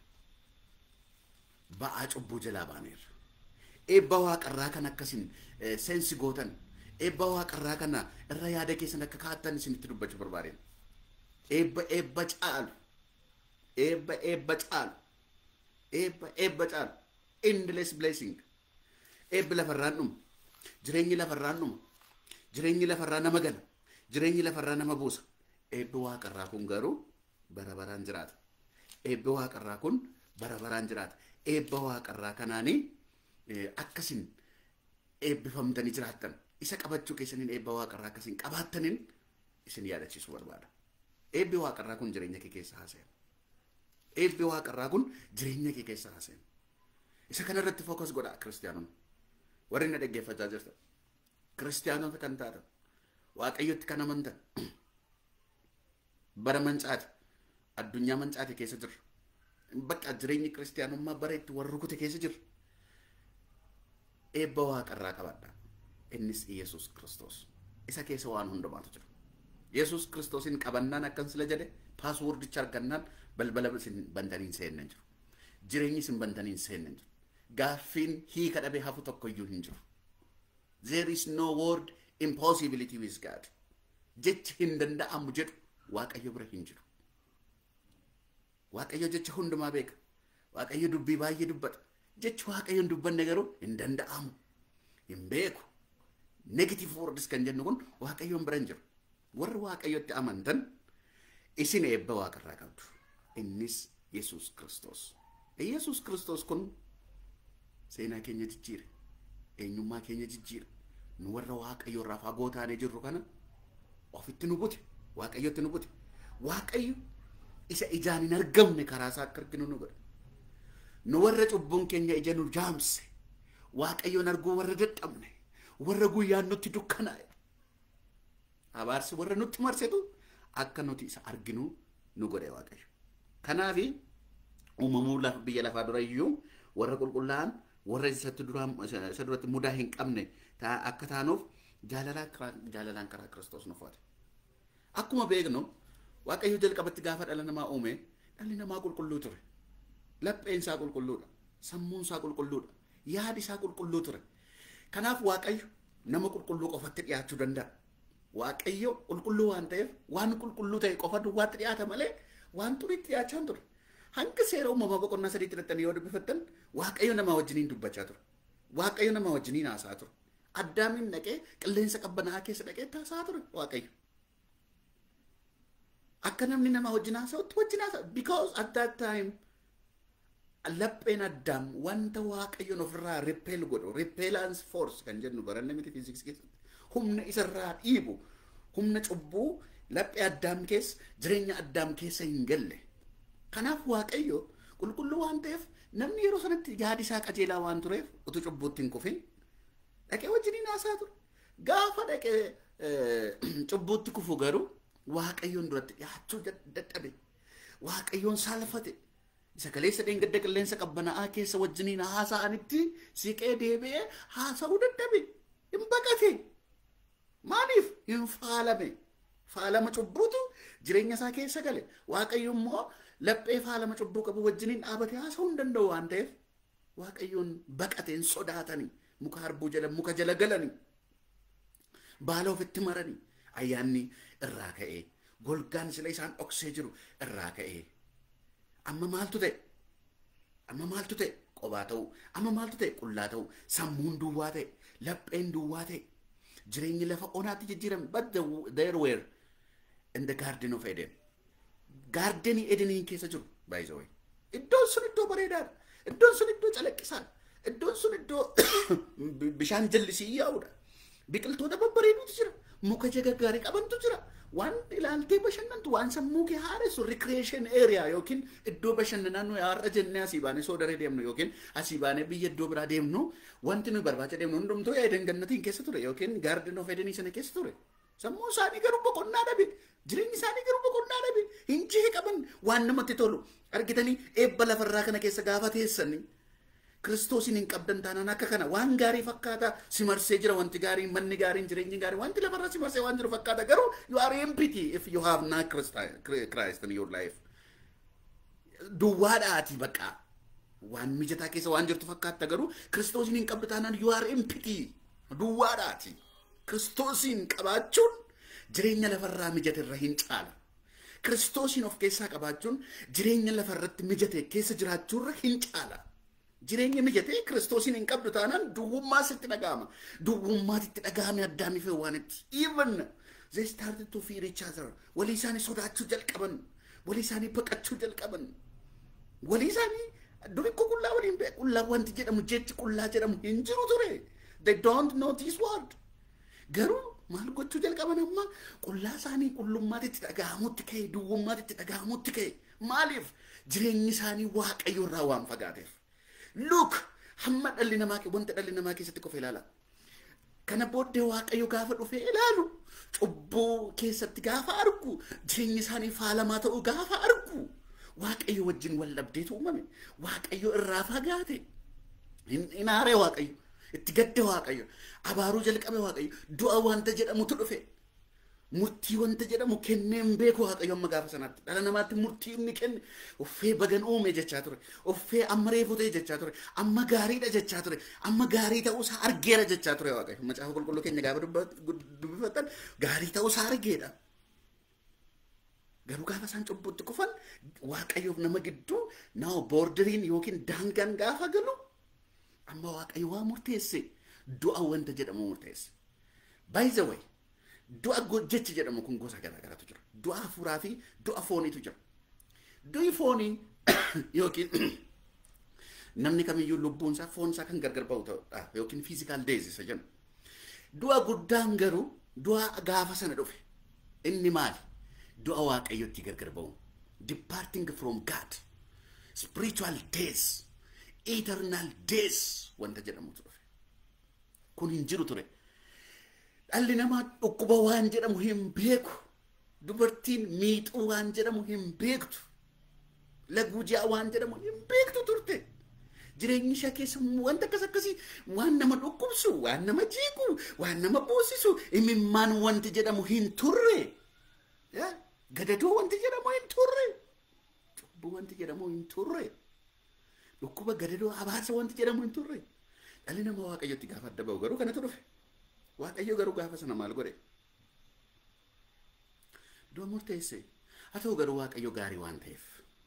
Ba'aa cubbuu jalaa baaneera. Eebba waaqarraa kan akkasin seensi gootan eebba waaqarraa kana irra yaada keessan akka kaa'attan isinitti dubbachuu barbaadeen. Eebba eebba caalu. Eebba eebba caalu. Eebba eebba caalu. Endless blessing. Eebbi lafarraan dhuma. Jireenyi lafarraan dhuma. Jireenyi lafarraa nama gala. Jireenyi lafarraa nama buusa. Eebbi waaqarraa kun garuu bara baraan jiraata. Eebbi waaqarraa kun bara baraan jiraata. Eebba waaqarraa kanaanii akkasin eebbifamtanii jiraattan. Isa qabachuu keessaniin eebba waaqarraa akkasiin qabaattaniin isin yaadachiisuu barbaada. Eebbi waaqarraa kun jireenya kee keessa haasa'a. Eebbi waaqarraa kun jireenya kee keessa haasa'a. Isa kanarratti fookas godhaa kiristaanonni. Warri na dhaggeeffachaa jirtan. Kiristaanota kan taatan. Waaqayyotti kan amantan. Bara mancaati. Addunyaa mancaati keessa jirra. Bakka jireenyi kiristaanummaa bara itti warra rukute keessa jirra. Eebba waaqarraa qabadha. Innis Yesuus Kiristoos. Isa keessa waan hundumaatu jira. Yesuus Kiristoosin qabannaan akkan sila jedhe paaswoordicha argannaan balbala isin bantaniin seennan jiru. Jireenyi isin bantaniin seennan jiru. Gaaffiin hiika dhabee hafu tokko iyyuu hin jiru. There is no word impossibility with God. Jechi hin danda'amu jedhu Waaqayyo bira hin jiru. Waaqayyo jecha hundumaa beeka. Waaqayyo dubbii baay'ee dubbata. Jechi Waaqayyo hin dubbanne garuu hin danda'amu. Hin beeku. Negative words kan jennu kun Waaqayyoon bira hin jiru. Warri Waaqayyotti amantan isin eebba waaqarraa qabdu. Innis Yesuus Kiristoos. Yesuus Kiristoos kun seenaa keenya jijjiire. Eenyummaa keenya jijjiire. Nu warra Waaqayyo irraa fagoo taanee jirru kana ofitti nu bute. Waaqayyotti nu bute. Waaqayyo isa ijaan hin argamne karaa isaa akka arginu nu godhe. Nu warra cubbuun keenya ija nu jaamse. Waaqayyoon arguu warra dadhabne. Warra guyyaan nutti dukkanaa'e. Abaarsi warra nutti marsetu akka nuti isa arginu nu godhe Waaqayyo. Kanaafi uumamuu biyya lafaa dura iyyuu warra qulqullaa'an warra isatti isa duratti mudaa hin qabne akka taanuuf jaalalaan karaa Kiristoos nu fudhate. Akkuma beeknu Waaqayyo jalqabatti gaafa dhala namaa uume dhalli namaa qulqulluu ture. Lapheen isaa qulqulluudha. Sammuun isaa qulqulluudha. Yaadi isaa qulqulluu ture. Kanaaf Waaqayyo nama qulqulluu qofatti dhiyaachuu danda'a. Waaqayyo qulqulluu waan ta'eef waan qulqulluu ta'e qofa duwwaatti dhiyaata malee waan xuriitti dhiyaachaa hin ture. Hanga seera uumamaa boqonnaa sadiitti hidhattanii yoo dubbifattan Waaqayyo nama wajjiniin dubbachaa ture. Waaqayyo nama wajjiniin haasaa ture. Addaamiin dhaqee qilleensa qabbanaa'aa keessa dhaqee haasaa ture Waaqayyo. Akka namni nama wajjin haasa'utti wajjin haasa'a. Because at that time lapheen addaam wanta waaqayyoon ofirraa repel godhu repellance force kan jennu baranne miti fiiziksii keessatti humna isarraa dhiibu humna cubbuu laphee addaam keessa jireenya addaam keessa hin galle kanaaf waaqayyo qulqulluu waan ta'eef namni yeroo sanatti yaadi isaa qajeelaa waan tureef utuu cubbuutti hin kufin dhaqee wajjiniin haasaa ture gaafa dhaqee cubbuutti kufu garuu waaqayyoon duratti dhiyaachuu dadhabe waaqayyoon saalfate isa kaleessa dheengadda qilleensa qabbanaa'aa keessa wajjiniin haasa'anitti siqee deebi'ee haasa'uu dadhabe hin baqate maaliif hin faalame faalama cubbuutu jireenya isaa keessa gale waaqayyo immoo laphee faalama cubbuu qabu wajjiniin dhaabatee haasa'uu hin danda'u waan ta'eef waaqayyoon baqateen sodaatanii muka harbuu jala muka jala galanii baala ofitti maranii ayyaanni irraa ka'ee golgaan sila isaan dhoksee jiru irraa ka'ee amma maaltu ta'e amma maaltu ta'e qobaa ta'u amma maaltu ta'e qullaa ta'u sammuun duwwaa ta'e lapheen duwwaa ta'e jireenyi lafa onaatti jijjiirame but the, there were in the garden of Eden gaardenii Edeniin keessa jiru by the way iddoon sun iddoo bareedaadha iddoon sun iddoo calaqqisaadha iddoon sun iddoo bishaan jallisii yaa'udha biqiltoota babbareeduutu jira muka jagaggaarii qabantu jira waan ilaaltee bashannantu waan sammuu kee haaressu recreation area yookiin iddoo bashannanaa nuyi har'a jennee asii baanee soodaree deemnu yookiin asii baanee biyya iddoo biraa deemnu wanti nuyi barbaacha deemnu hundumtuu Eden gannatiin keessa ture yookiin garden of Edenii sana keessa ture sammuu isaanii garuu boqonnaa dhabe jireenyi isaanii garuu boqonnaa dhabe hinjii qaban waan namatti tolu argitanii eebba lafarraa kana keessa gaafa teessanii Kiristoosiin hin qabdan taanaan akka kana waan gaarii fakkaata si marsee jira wanti gaarii manni gaariin jireenyi gaarii wanti lafarra si marsee waan jiru fakkaata garuu you are empty if you have not Christ in your life. Duwwaadhaati baqa waan mijataa keessa waan jirtu fakkaata garuu Kiristoosiin hin qabdu taanaan you are empty duwwaadhaati. Kiristoosiin qabaachuun jireenya lafarraa mijate irra hin caala. Kiristoosiin of keessaa qabaachuun jireenya lafarratti mijate keessa jiraachuurra hin caala. Jireenya mijate Kiristoosiin hin qabdu taanaan duwwummaa sitti dhaga'ama. Duwwummaatitti dhaga'ame addaamiif waanitti. Even they started to fear each other. Walii isaanii sodaachuu jalqaban. Walii isaanii baqachuu jalqaban. Walii isaanii duri ko qullaa waliin beeku. Qullaa wanti jedhamu jechi qullaa jedhamu hin jiru ture. They don't know this word. Garuu maal gochuu jalqaban amma qullaa isaanii qullummaatitti dhaga'amutti ka'e duwwummaatitti dhaga'amutti ka'e maaliif jireenyi isaanii waaqayyo irraa waan fagaateef. Look hamma dhalli namaa wanta dhalli namaa keessatti qofa ilaala. Kana booddee waaqayyo gaafa dhufee ilaalu cubbuu keessatti gaafa argu jireenyi isaanii faalamaa ta'uu gaafa argu waaqayyo wajjin wal dhabdeetu uumame waaqayyo irraa fagaate hin aaree waaqayyo. itti gadde waaqayyo abaaruu jalqabe waaqayyo du'a wanta jedhamutu dhufe murtii wanta jedhamu kenneen beeku waaqayyo amma gaafa sanaatti dhala namaatti murtii inni kenne uffee bagan uume jechaa ture uffee amma reefu ta'e jechaa ture amma gaariidha jechaa ture amma gaarii ta'uusaa argeera jechaa ture waaqayyo macaafa qulqulluu keenya gaafa dubbifatan gaarii ta'uusaa argeedha. Garuu gaafa isaan cubbutti kufan waaqayyoof nama gidduu naa boordiriin yookiin daangaan gaafa galu amma waaqayyo waa murteesse du'a wanta jedhamu murteesse. By the way, du'a jechi jedhamu kun gosa garaa garaatu jira. Du'a hafuuraa fi du'a fooniitu jira. Du'i foonii yookiin namni kamiyyuu lubbuun isaa foon isaa kan gargar ba'u ta'udha yookiin fiizikaal deezisa jennu. Du'a guddaan garuu du'a gaafa sana dhufe inni maali? Du'a waaqayyotti gargar ba'u. Departing from God. Spiritual days. eternal days wanta jedhamutu dhufe. Kun hin jiru ture. Dhalli namaa dhukkuba waan jedhamu hin beeku. Dubartiin miixuu waan jedhamu hin beektu. Laguu ji'a waan jedhamu hin beektu turte. Jireenyi ishee keessa wanta akkas akkasii waan nama dhukkubsu, waan nama jiigu, waan nama boosisu, imimmaan wanti jedhamu hin turre. Gadadoo wanti jedhamu hin turre. Cubbuu wanti jedhamu hin turre. dhukkuba gadadoo abaarsa wanti jedhamu hin turre dhalli nama waaqayyotti gaafa adda ba'u garuu kanatu dhufe waaqayyo garuu gaafa sana maal godhe du'a murteesse haa ta'u garuu waaqayyo gaarii waan ta'eef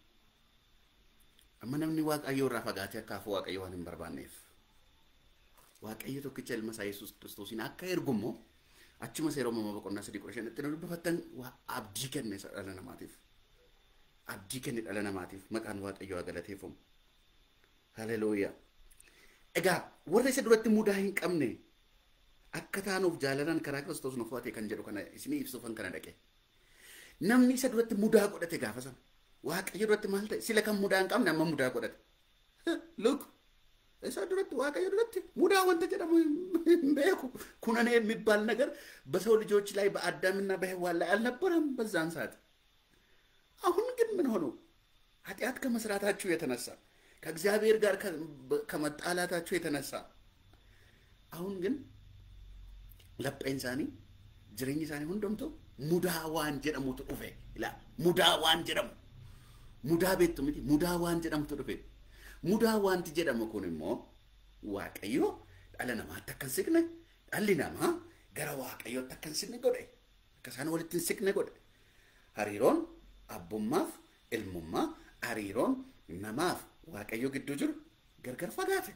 amma namni waaqayyo irraa fagaatee akka hafu waaqayyo waan hin barbaanneef waaqayyo tokkicha ilma isaa yesuus kiristoosiin akka ergummoo achuma seera uumamaa boqonnaa sadii kudha shanitti nu dubbifattan abdii kenne dhala namaatiif abdii kenne dhala namaatiif maqaan waaqayyo haa galateeffamu. Haleluuyaa. Egaa warra isa duratti mudaa hin qabne akka taanuuf jaalalaan karaa Kiristoos nu fo'ate kan jedhu kana isinii ibsuufan kana dhaqe. Namni isa duratti mudaa godhate gaafa sana. Waaqayyo duratti maal ta'e sila kan mudaa hin qabne amma mudaa godhate. Look isa duratti waaqayyo duratti mudaa wanta jedhamu hin beeku kunan የሚባል ነገር በሰው ልጆች ላይ በአዳምና በሔዋን ላይ አልነበረም በዛን ሰዓት። አሁን ግን ምን ሆኖ ኃጢአት ከመስራታችሁ የተነሳ ከእግዚአብሔር ጋር ከመጣላታቸው የተነሳ አሁን ግን ለጴን ሳኒ ጅሬኝ ሳኒ ሁንዶምቶ ሙዳ ዋን ጀደሙቱ ዱፌ ይላል። ሙዳ ዋን ጀደሙ ሙዳ ቤቱ ሚቲ ሙዳ ዋን ጀደሙቱ ዱፌ ሙዳ ዋንቲ ጀደሙ ኩን ኢሞ ዋቀዮ ዳለ ነማatti akka hin siqne dhalli namaa gara waaqayyootti akka hin siqne godhe akka isaan walitti hin siqne godhe hariiroon abbummaaf ilmummaa hariiroon namaaf waaqayyo gidduu jiru gargar fagaate.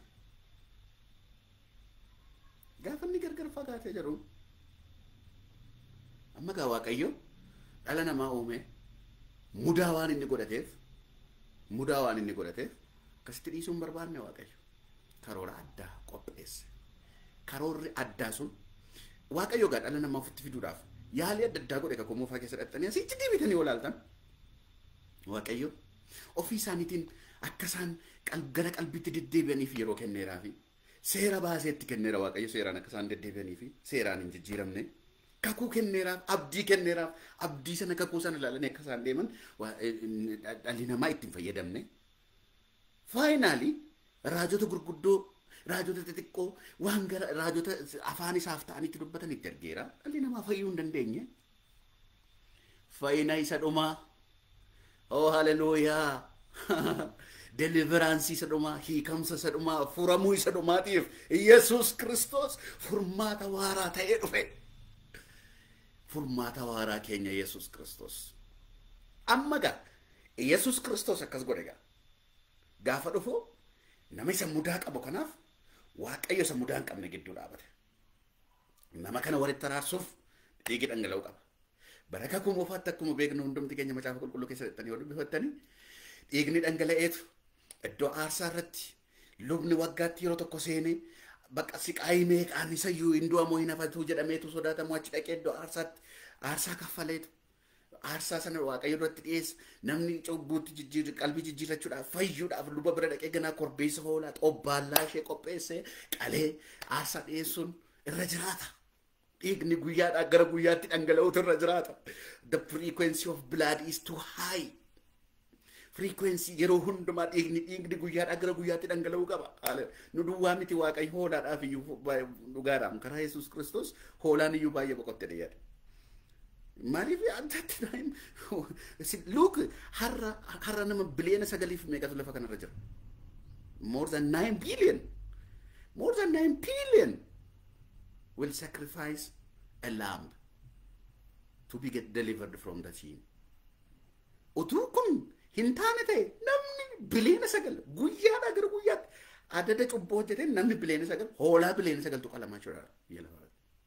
Gaafa inni gargar fagaate jedhu amma gaa waaqayyo dhala namaa uume mudaa waan inni godhateef mudaa waan inni godhateef akkasitti dhiisuu hin barbaanne waaqayyo karoora addaa qopheesse. Karoorri addaa sun waaqayyo gaa dhala namaa ofitti fiduudhaaf yaalii adda addaa godhe kakuu moofaa keessa dhaxxanii asitti deebitanii olaaltan waaqayyo ofii isaaniitiin akka isaan gara qalbitti deddeebi'aniif yeroo kenneeraa fi seera baaseetti kenneera waaqayyo seeraan akka isaan deddeebi'anii fi seeraan hin jijjiiramne kakuu kenneeraaf abdii kenneeraaf abdii sana kakuu sana ilaalanii akka isaan deeman dhalli namaa ittiin fayyadamne faayinaalii raajota gurguddoo raajota xixiqqoo waan gara raajota afaan isaaf ta'anitti dubbatanitti argeera dhalli namaa fayyuu hin dandeenye fayyina isa dhumaa oo haleluuyaa deliveraansii isa dhumaa hiikamsa isa dhumaa furamuu isa dhumaatiif yesus kristos furmaata waaraa ta'ee dhufe furmaata waaraa keenya yesus kristos amma gaa yesus kristos akkas godhe gaa gaafa dhufu nama isa mudaa qabu kanaaf waaqayyo isa mudaa hin qabne gidduu dhaabate nama kana walitti araarsuuf dhiigi dhangala'uu qaba baraka kuumuufaatti akkuma beeknu hundumti keenya macaafa qulqulluu keessa dhaqxanii yoo dubbifattanii dhiigni dhangala'eetu iddoo aarsaa irratti lubni waggaatti yeroo tokko seenee bakka siqaayii meeqaan isa iyyuu hin du'amoo hin hafatu jedhameetu sodaatamu achi dhaqee iddoo aarsaatti aarsaa kaffaleetu aarsaa sana waaqayyo duratti dhiyeessa namni cubbuutti jijjiir qalbii jijjiirrachuudhaaf fayyuudhaaf luba bira dhaqee ganaa korbeessa hoolaa xobbaallaa ishee qopheessee qalee aarsaa dhiyeessuun irra jiraata. Dhiigni guyyaadhaa gara guyyaatti dhangala'uutu irra jiraata. The frequency of blood is too high. Frequency yeroo hundumaa dhiigni dhiigni guyyaadhaa gara guyyaatti dhangala'uu qaba. Nu duwwaa miti waaqayyo hoolaadhaaf iyyuu dhugaadhaan karaa Yesuus Kiristoos hoolaan iyyuu baay'ee boqotte dhiyaate. Maaliif addatti luuk har'a har'a nama biliyoona sagaliif meeqatu lafa kanarra jira? More than nine billion. More than nine billion will sacrifice a lamb to be get delivered from the sin. Utuu kun hin taane ta'e namni biliyoona sagal guyyaadhaa gara guyyaatti adada cubboo hojjetee namni biliyoona sagal hoolaa biliyoona sagaltu qalamaa jira biyya lafaa.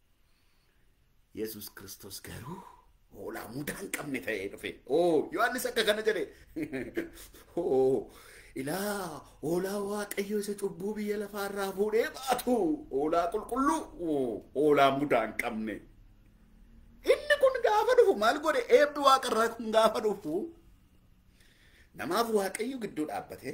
Yesus Kiristoos garuu hoolaa mudaa hin qabne ta'ee dhufe. Oo Yohaannis akka kana jedhe. Oo ilaa hoolaa waaqayyo isa cubbuu biyya lafaarraa fuudhee baatu hoolaa qulqulluu hoolaa mudaa hin qabne. Inni kun gaafa dhufu maal godhe eebbi waaqarraa kun gaafa dhufu namaaf waaqayyo gidduu dhaabbate.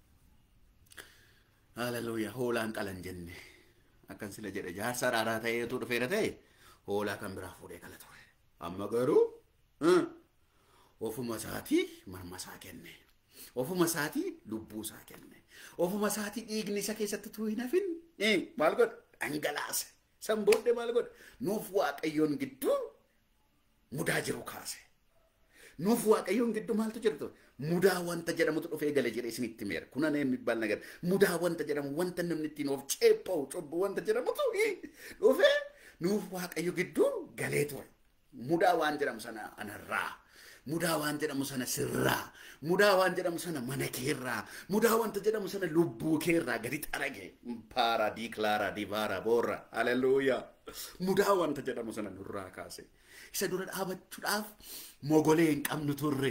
Haleluuyaa hoolaan qalan jenne akkan sila jedhe jaarsa raaraa ta'eetu dhufeera ta'e. hoolaa kan biraa fuudhee kala ture. Amma garuu ofuma isaatii marma isaa kenne. Ofuma isaatii lubbuu isaa kenne. Ofuma isaatii dhiigni isa keessatti tuu hin hafin maal godhe dhangalaase. San booddee maal godhe nuuf waaqayyoon gidduu mudaa jiru kaase. Nuuf waaqayyoon gidduu maaltu jirtu mudaa wanta jedhamutu dhufee gale jedhee isinitti meera. Kuna namni baal nagar mudaa wanta jedhamu wanta namni ittiin of ceepha'u cubbu wanta jedhamutu dhufee nuuf waaqayyo gidduu galee ture. Mudaa waan jedhamu sana anarraa. Mudaa waan jedhamu sana sirraa. Mudaa waan jedhamu sana mana keerraa. Mudaa wanta jedhamu sana lubbuu keerraa gadi xarage. Paara diiklaara dibaara boorra. Haleluuyaa. Mudaa wanta jedhamu sana nurraa kaase. Isa dura dhaabachuudhaaf mogolee hin qabnu turre.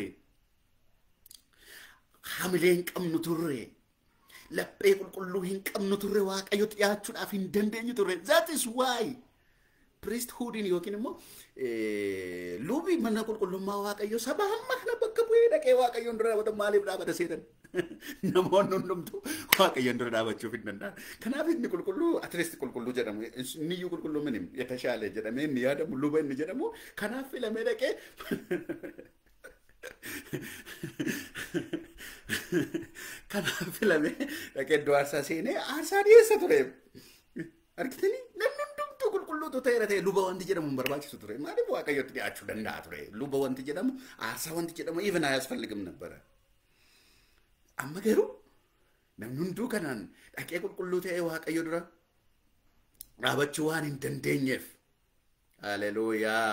Hamilee hin qabnu turre. Laphee qulqulluu hin qabnu turre waaqayyo dhiyaachuudhaaf hin dandeenyu turre. That is why. priesthoodiin yookiin immoo lubi mana qulqullummaa waaqayyo saba hamma kana bakka bu'ee dhaqee waaqayyoon dura dhaabata maaliif dhaabata seetan namoonni hundumtuu waaqayyoon dura dhaabachuuf hin danda'an kanaaf inni qulqulluu atileesti qulqulluu jedhamu inniyyuu qulqulluu minim yetashaalee jedhamee inni yaadamu luba inni jedhamu kanaaf filamee dhaqee kanaaf filamee dhaqee iddoo aarsaa seenee aarsaa dhiyeessa ture argitanii namni hundumtuu qulqulluutu ta'eera ta'e luba wanti jedhamu hin barbaachisu ture maaliif waaqayyotti dhiyaachuu danda'a ture luba wanti jedhamu aarsaa wanti jedhamu even aያስፈልግም ነበረ amma garuu namni hunduu kanaan dhaqee qulqulluu ta'ee waaqayyo dura dhaabachuu waan hin dandeenyeef haleluuyaa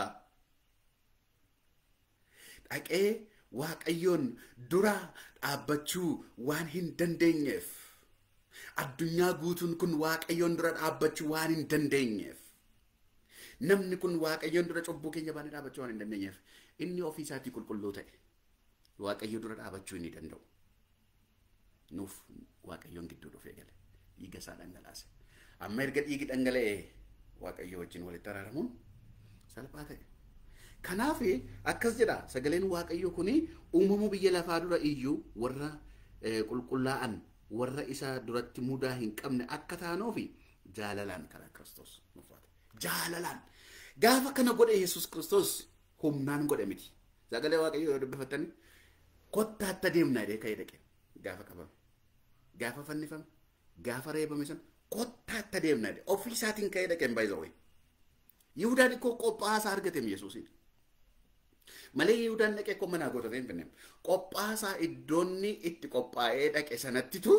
dhaqee waaqayyoon dura dhaabbachuu waan hin dandeenyeef addunyaa guutuun kun waaqayyoon dura dhaabbachuu waan hin dandeenyeef namni kun waaqayyoon dura cubbuu keenya baanee dhaabbachuu waan hin dandeenyeef inni ofii isaatii qulqulluu ta'e waaqayyo dura dhaabachuu inni danda'u nuuf waaqayyoon gidduu dhufee gale dhiiga isaa dhangalaase amma erga dhiigi dhangala'ee waaqayyo wajjin walitti araaramuun salphaa ta'e kanaaf akkas jedha sagaleen waaqayyo kuni uumamuu biyya lafaa dura iyyuu warra qulqullaa'an warra isa duratti mudaa hin qabne akka taanuufi jaalalaan karaa Kiristoos nuufate. Jaalalaan. Gaafa kana godhe Yesuus Kiristoos humnaan godhe miti. Sagalee Waaqayyoo yoo dubbifattani kottaatti deemnaa jedhee ka'ee dhaqe gaafa qabame. Gaafa fannifame gaafa reebame sana kottaatti adeemna jedhe ofii isaatiin ka'ee dhaqeen baay'isawee Yihudaan ikkoo qophaasaa argateem Yesuusin. Malee Yihudaan dhaqee akkoo manaa gootatee hin finneem. Qophaasaa iddoonni itti qophaa'ee dhaqe sanattitu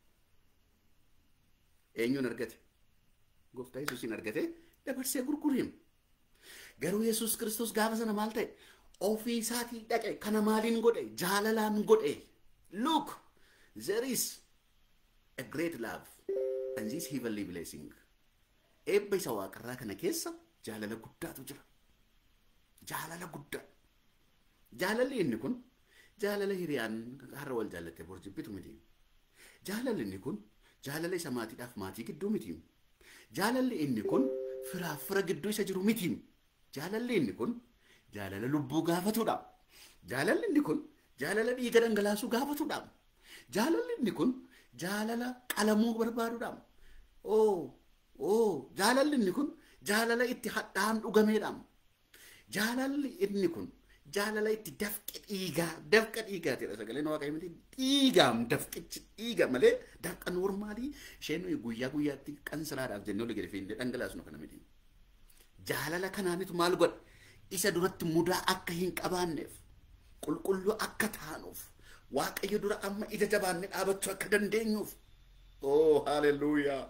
eenyuun argate? Gooftaa Yesuusin argate dabarsee gurguriim. Garuu Yesuus Kiristoos gaafa sana maal ta'e? Ofii isaatii dhaqe kana maaliin godhe? Jaalalaan godhe. Look, there is a great love and this heavenly blessing. Eebba isa waaqarraa kana keessa jaalala guddaatu jira. Jaalala guddaa. Jaalalli inni kun jaalala hiriyaan har'a wal jaallattee bor jibbitu miti. Jaalalli inni kun jaalala isa maatiidhaaf maatii gidduu miti. Jaalalli inni kun firaaf fira gidduu isa jiru miti. Jaalalli inni kun jaalala lubbuu gaafatudha. Jaalalli inni kun jaalala dhiiga dhangalaasuu gaafatudha. Jaalalli inni kun jaalala qalamuu barbaadudha. Oo oo jaalalli inni kun jaalala itti hadhaan dhugameedha. Jaalalli inni kun jaalala itti dafqa dhiigaa dafqa dhiigaatidha sagaleen waaqayyo miti dhiigaam dafqichi dhiiga malee dafqa noormaalii isheen guyyaa guyyaatti qansalaadhaaf jennee olii gadi fiinnee dhangalaasnu kana miti. Jaalala kanaanitu maal godha isa duratti mudaa akka hin qabaanneef qulqulluu akka taanuuf waaqayyo dura amma ija jabaannee dhaabachuu akka dandeenyuuf. Oh, hallelujah.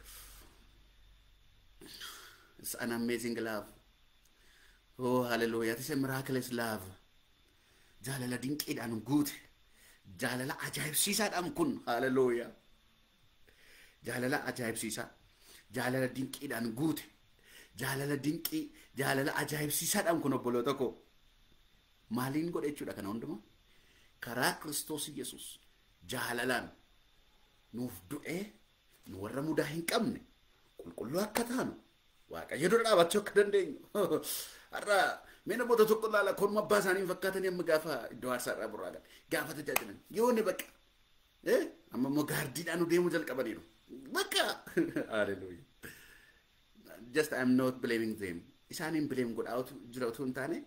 It's an amazing love. Oh, hallelujah. It is a miraculous love. Jaalala dinqiidhaan guute. Jaalala ajaa'ibsiisaadhaan kun. Hallelujah. Jaalala ajaa'ibsiisaa. Jaalala dinqiidhaan guute. Jaalala dinqii. Jaalala ajaa'ibsiisaadhaan kun obboloota koo. Maaliin godhe jechuudha kana hundumaa? Karaa Kiristoos Yesuus jaalalaan nuuf du'ee nu warra mudaa hin qabne qulqulluu akka taanu waaqayyo dura dhaabachuu akka dandeenyu har'a mee namoota tokko ilaala konuma abbaa isaanii hin fakkaatanii amma gaafa iddoo aarsaa irraa burraagan gaafa tajaajilan yoo ne bakka amma immoo gaardiidhaan nu deemuu jalqabaniiru bakka hallelujah just I'm not blaming them isaaniin blame godhaa jira utuu hin taane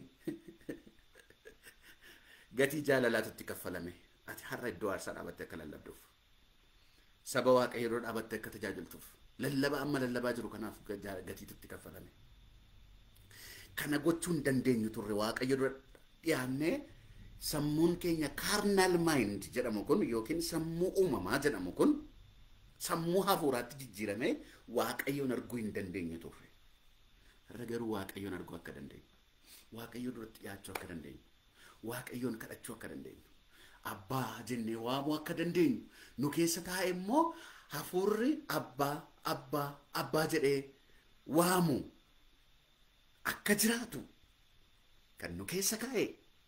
gatii jaalalaatutti kaffalame ati har'a iddoo aarsaa dhaabattee akka lallabduuf saba waaqayyo dura dhaabattee akka tajaajiltuuf lallaba amma lallabaa jiru kanaaf gatiitutti kaffalame. Kana gochuu hin dandeenyu turre waaqayyo dura dhiyaannee sammuun keenya carnal mind jedhamu kun yookiin sammuu uumamaa jedhamu kun sammuu hafuuraatti jijjiiramee waaqayyoon arguu hin dandeenyu turre. Har'a garuu waaqayyoon arguu akka dandeenyu. Waaqayyo duratti dhiyaachuu akka dandeenyu. Waaqayyoon kadhachuu akka dandeenyu. Abbaa jennee waamuu akka dandeenyu. Nu keessa taa'e immoo hafuurri abbaa abbaa abbaa jedhee waamu akka jiraatu kan nu keessa kaa'e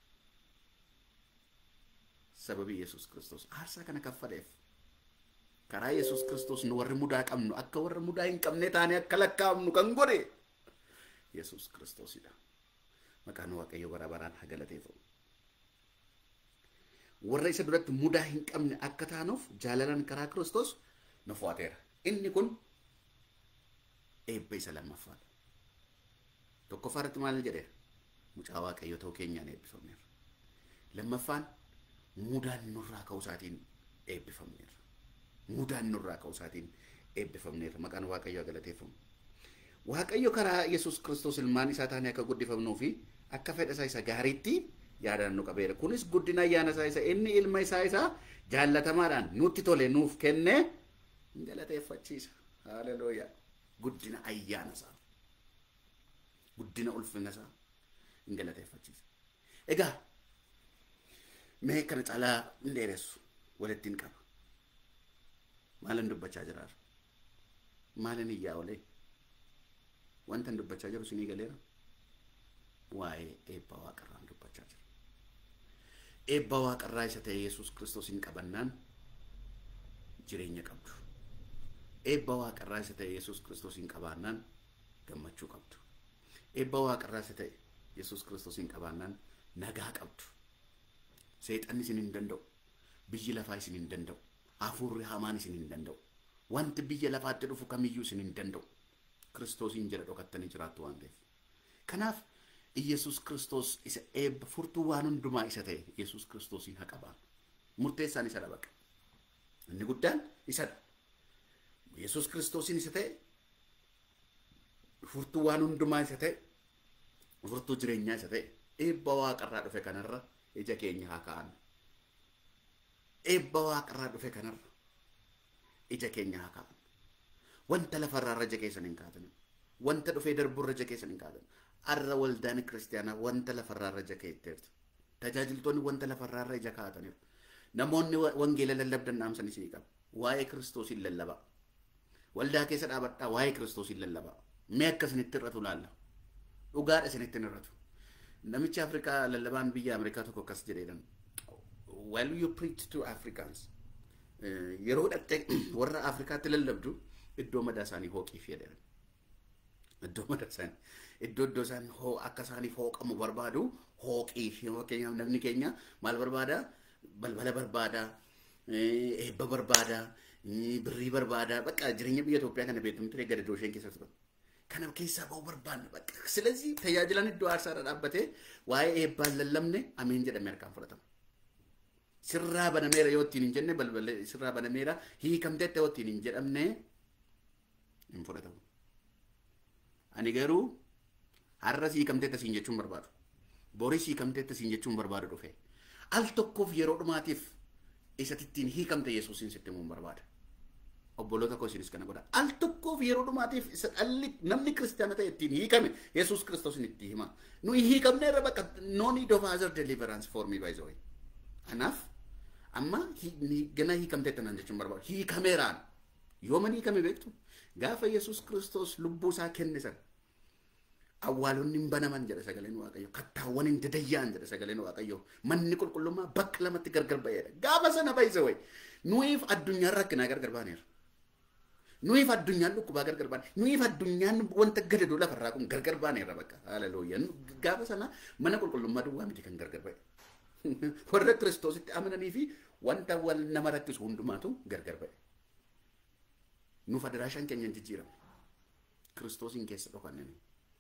sababii Yesuus Kiristoos aarsaa kana kaffaleef karaa Yesuus Kiristoos nu warri mudaa qabnu akka warra mudaa hin qabne taane akka lakkaa'amnu kan godhe Yesuus Kiristoosidha. Maqaan Waaqayyo bara baraan haa galateeffamu. Warra isa duratti mudaa hin qabne akka taanuuf jaalalan karaa Kiristoos nu fo'ateera. Inni kun eebba isa lammaffaadha. Tokkoffaa irratti maal jedheera? Mucaa Waaqayyo ta'uu keenyaan eebbifamneera. Lammaffaan mudaan nurraa ka'uu isaatiin eebbifamneera. Mudaan nurraa ka'uu isaatiin eebbifamneera. Maqaan Waaqayyoo galateeffamu. Waaqayyo karaa Yesuus Kiristoos ilmaan isaa taanee akka guddifamnuu fi akka fedha isaa isa gaariitti yaadaan nu qabeera. Kunis guddina ayyaana isaa isa inni ilma isaa isaa jaallatamaadhaan nutti tole nuuf kennee galateeffachiisa. Haalelooyaa. Guddina ayyaana isaa. Guddina ulfina isaa hin galateeffachiisa. Egaa mee kana caalaa hin dheeressu walitti hin qaba. Maalin dubbachaa jiraara? Maalin iyyaa olee? Wanta hin dubbachaa jiru sinii galeera? Waa'ee eebba waaqarraan dubbachaa jira. Eebba waaqarraa isa ta'e Yesuus Kiristoos hin qabannaan jireenya qabdu. Eebba waaqarraa isa ta'e Yesuus Kiristoos hin qabaannaan gammachuu qabdu. Eebba waaqarraa isa ta'e Yesuus Kiristoos hin qabaannaan nagaa qabdu. Seexanni isin hin danda'u. Biyyi lafaa isin hin danda'u. Hafuurri hamaan isin hin danda'u. Wanti biyya lafaatti dhufu kamiyyuu isin hin danda'u. Kiristoosiin jala dhokattanii jiraattu waan ta'eef. Kanaaf Iyesuus Kiristoos isa eebba furtuu waan hundumaa isa ta'e Iyesuus Kiristoosiin haa qabaan. Murteessaan isa dhabaqa. Inni guddaan isadha. Yesuus kiristoosiin isa ta'e furtuu waan hundumaa isa ta'e furtuu jireenyaa isa ta'e eebba waaqarraa dhufe kanarra ija keenya haa kaa'annu. Eebba waaqarraa dhufe kanarra ija keenya haa kaa'annu. Wanta lafarraa ija keessan hin kaa'atan. Wanta dhufee darburra ija keessan hin kaa'atan. Arra waldaan kiristaanaa wanta lafarraa ija keetteertu. Tajaajiltoonni wanta lafarraa ija kaa'ataniiru. Namoonni wangeela lallabdan dhaamsan isinii qaba. Waa'ee kiristoosiin lallabaa. Waldaa keessa dhaabadhaa waa'ee kiristoosiin lallabaa. Mee akka isinitti irratu laalla. Dhugaadha isinitti hin irratu. Namichi Afrikaa lallabaan biyya Ameerikaa tokko akkas jedheedhan. While you preach to Africans, yeroo dhattee warra Afrikaatti lallabdu iddoo madaa isaanii hooqiif jedhan. Iddoo madaa isaanii iddoo iddoo isaan hoo akka isaaniif hooqamu barbaadu hooqiif fakkeenyaaf namni keenya maal barbaada balbala barbaada eebba barbaada birrii barbaada bakka jireenya biyya Itoophiyaa kana beektumu ture gadadoo isheen keessa turan. Kana keessaa ba'uu barbaanna bakka. Silazii tajaajilan iddoo aarsaadha dhaabbatee waa'ee eebbaan lallabne ameen jedhamee harkaan fudhatama. Sirraa banameera yoo ittiin hin jenne balbala sirraa banameera hiikamteetta yoo ittiin hin jedhamne hin fudhatamu. Ani garuu har'a hiikamteetta siin jechuun barbaadu. Boris hiikamteetta siin jechuun barbaadu dhufe. Al tokkoof yeroo dhumaatiif isatittiin hiikamte Yesuusiin sitti himuun barbaada. obboloota koo isinis kana godha. Al tokkoof yeroo dhumaatiif isa dhalli namni kiristaana ta'e ittiin hiikame Yesuus Kiristoosin itti hima. Nuyi hiikamne irra bakka no need of other deliverance for me by the way. Kanaaf amma gana hiikamteetta naan jechuun barbaadu. Hiikameeraan yooman hiikame beektu gaafa Yesuus Kiristoos lubbuu isaa kenne sana awwaalonni hin banaman jedha sagaleen waaqayyo kattaawwan hin dadayyaan jedha sagaleen waaqayyo manni qulqullummaa bakka lamatti gargar ba'eedha gaafa sana baay'isa wayi nuyiif addunyaan rakkinaa gargar baaneera nuyiif addunyaan dhukkubaa gargar baane nuyiif addunyaan wanta gadadoo lafarraa kun gargar baaneera bakka haalelooyya gaafa sana mana qulqullummaa duwwaa miti kan gargar ba'e warra kiristoositti amananii fi wanta wal nama rakkisu hundumaatu gargar ba'e nuuf adaraashaan keenya hin jijjiiramne kiristoosiin keessa dhokannanii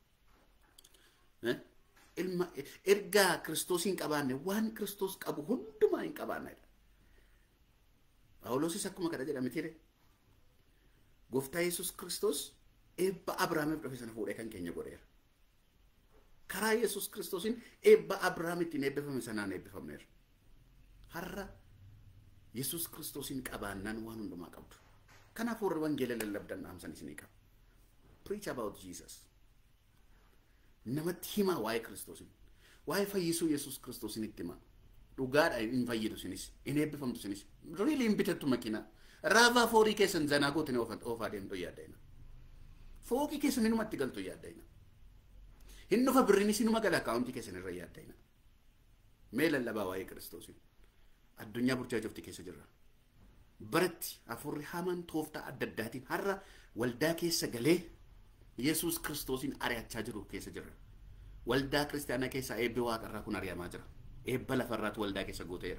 ilma ergaa kiristoosiin qabaanne waan kiristoos qabu hundumaa hin qabaannedha. Phaawulosis akkuma kana jedhame tire. Gooftaa Yesuus Kiristoos eebba Abrahaamiif dhufe sana fuudhee kan keenya godheera. Karaa Yesuus Kiristoosiin eebba Abrahaamitti eebbifame sanaan eebbifamneera. Har'a Yesuus Kiristoosiin qabaannaan waan hundumaa qabdu. Kanaaf warri wangeela lallabdan dhaamsan isinii qaba. Preach about Jesus. namatti himaa waa'ee kiristoosiin waa'ee fayyisuu yesus kiristoosiin itti himaa dhugaadha hin fayyidu sinis hin eebbifamtu sinis riili hin bitattu makiinaa raavaa foorii keessan zanaa gootin oofaa deemtu yaaddaina fooqii keessan inumatti galtu yaaddaina hin dhufa birriinis inuma gala akaawuntii keessan irra yaaddaina mee lallabaa waa'ee kiristoosiin addunyaa burjaajofti keessa jirra baratti afurri hamaan tooftaa adda addaatiin har'a waldaa keessa galee Yesuus kiristoosiin ari'achaa jiru keessa jirra. Waldaa kiristaanaa keessaa eebbi waaqarraa kun ari'amaa jira. Eebba lafarraatu waldaa keessa guuteera.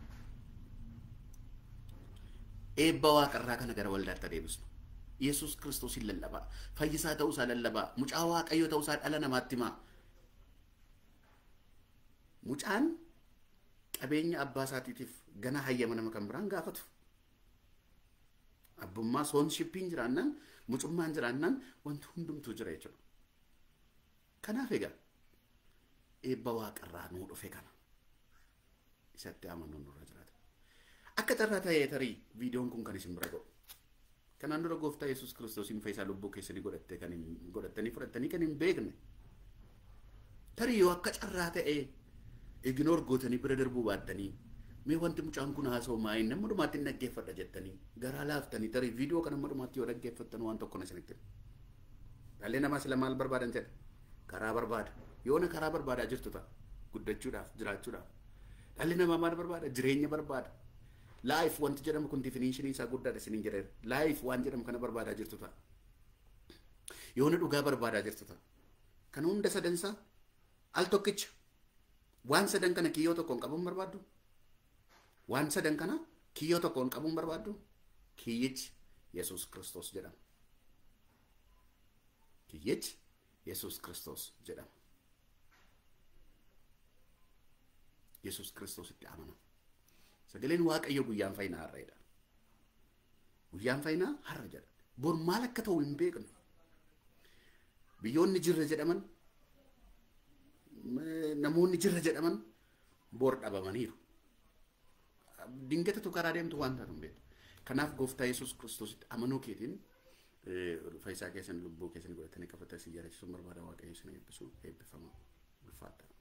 Eebba waaqarraa kana gara waldaatti adeemsisnu. Yesuus kiristoosiin lallabaa. Fayyisaa ta'uusaa lallabaa. Mucaa waaqayyoo ta'uusaa dhala namaatti himaa. Mucaan qabeenya abbaa isaatiitiif gana hayyama nama kan biraan gaafatu. Abbummaa soonshippiin jiraannaan mucummaan jiraannaan wanti hundumtuu jira jechuudha. Kanaaf egaa eebba waaqarraa nuu dhufe kana isatti amanuun nurra jiraata. Akka carraa ta'ee tarii viidiyoon kun kan isin bira ga'u. Kanaan dura gooftaa Yesuus Kiristoosiin fayyisaa lubbuu keessanii godhattee kan hin godhattanii fudhattanii kan hin beekne. Tarii yoo akka carraa ta'ee ignoor gootanii bira darbuu baattanii mee wanti mucaan kun haasa'u maayin nama dhumaatti hin dhaggeeffadha jettanii garaa laaftanii tarii viidiyoo kana nama dhumaatti yoo dhaggeeffattan waan tokko na isinitti dhalli namaa sila maal barbaadan jedha karaa barbaada yoona karaa barbaadaa jirtu ta'a guddachuudhaaf jiraachuudhaaf dhalli namaa maal barbaada jireenya barbaada laayif wanti jedhamu kun difinishinii isaa guddaadha isiniin jedheera laayif waan jedhamu kana barbaadaa jirtu ta'a yoona dhugaa barbaadaa jirtu ta'a kana hunda sadansaa al tokkicha waan sadan kana kiyyoo tokkoon qabuun barbaaddu waan sadan kana kiyyoo tokkoon qabuun barbaaddu kiyyichi yesus kristos jedhama kiyyichi yesus kristos jedhama yesus kristositti amana sagaleen waaqayyo guyyaan fayyinaa har'eedha guyyaan fayyinaa har'a jedha bor maal akka ta'u hin beeknu biyyoonni jirra jedhaman namoonni jirra jedhaman bor dhabamaniiru dingatatu karaa deemtu waan taatu hin beektu kanaaf gooftaa yesus kiristoositti amanuu keetiin fayyisaa keessan lubbuu keessan godhatanii qabatanii si jiraachisuun barbaada waaqayyo isin eebbisu eebbifama ulfaata.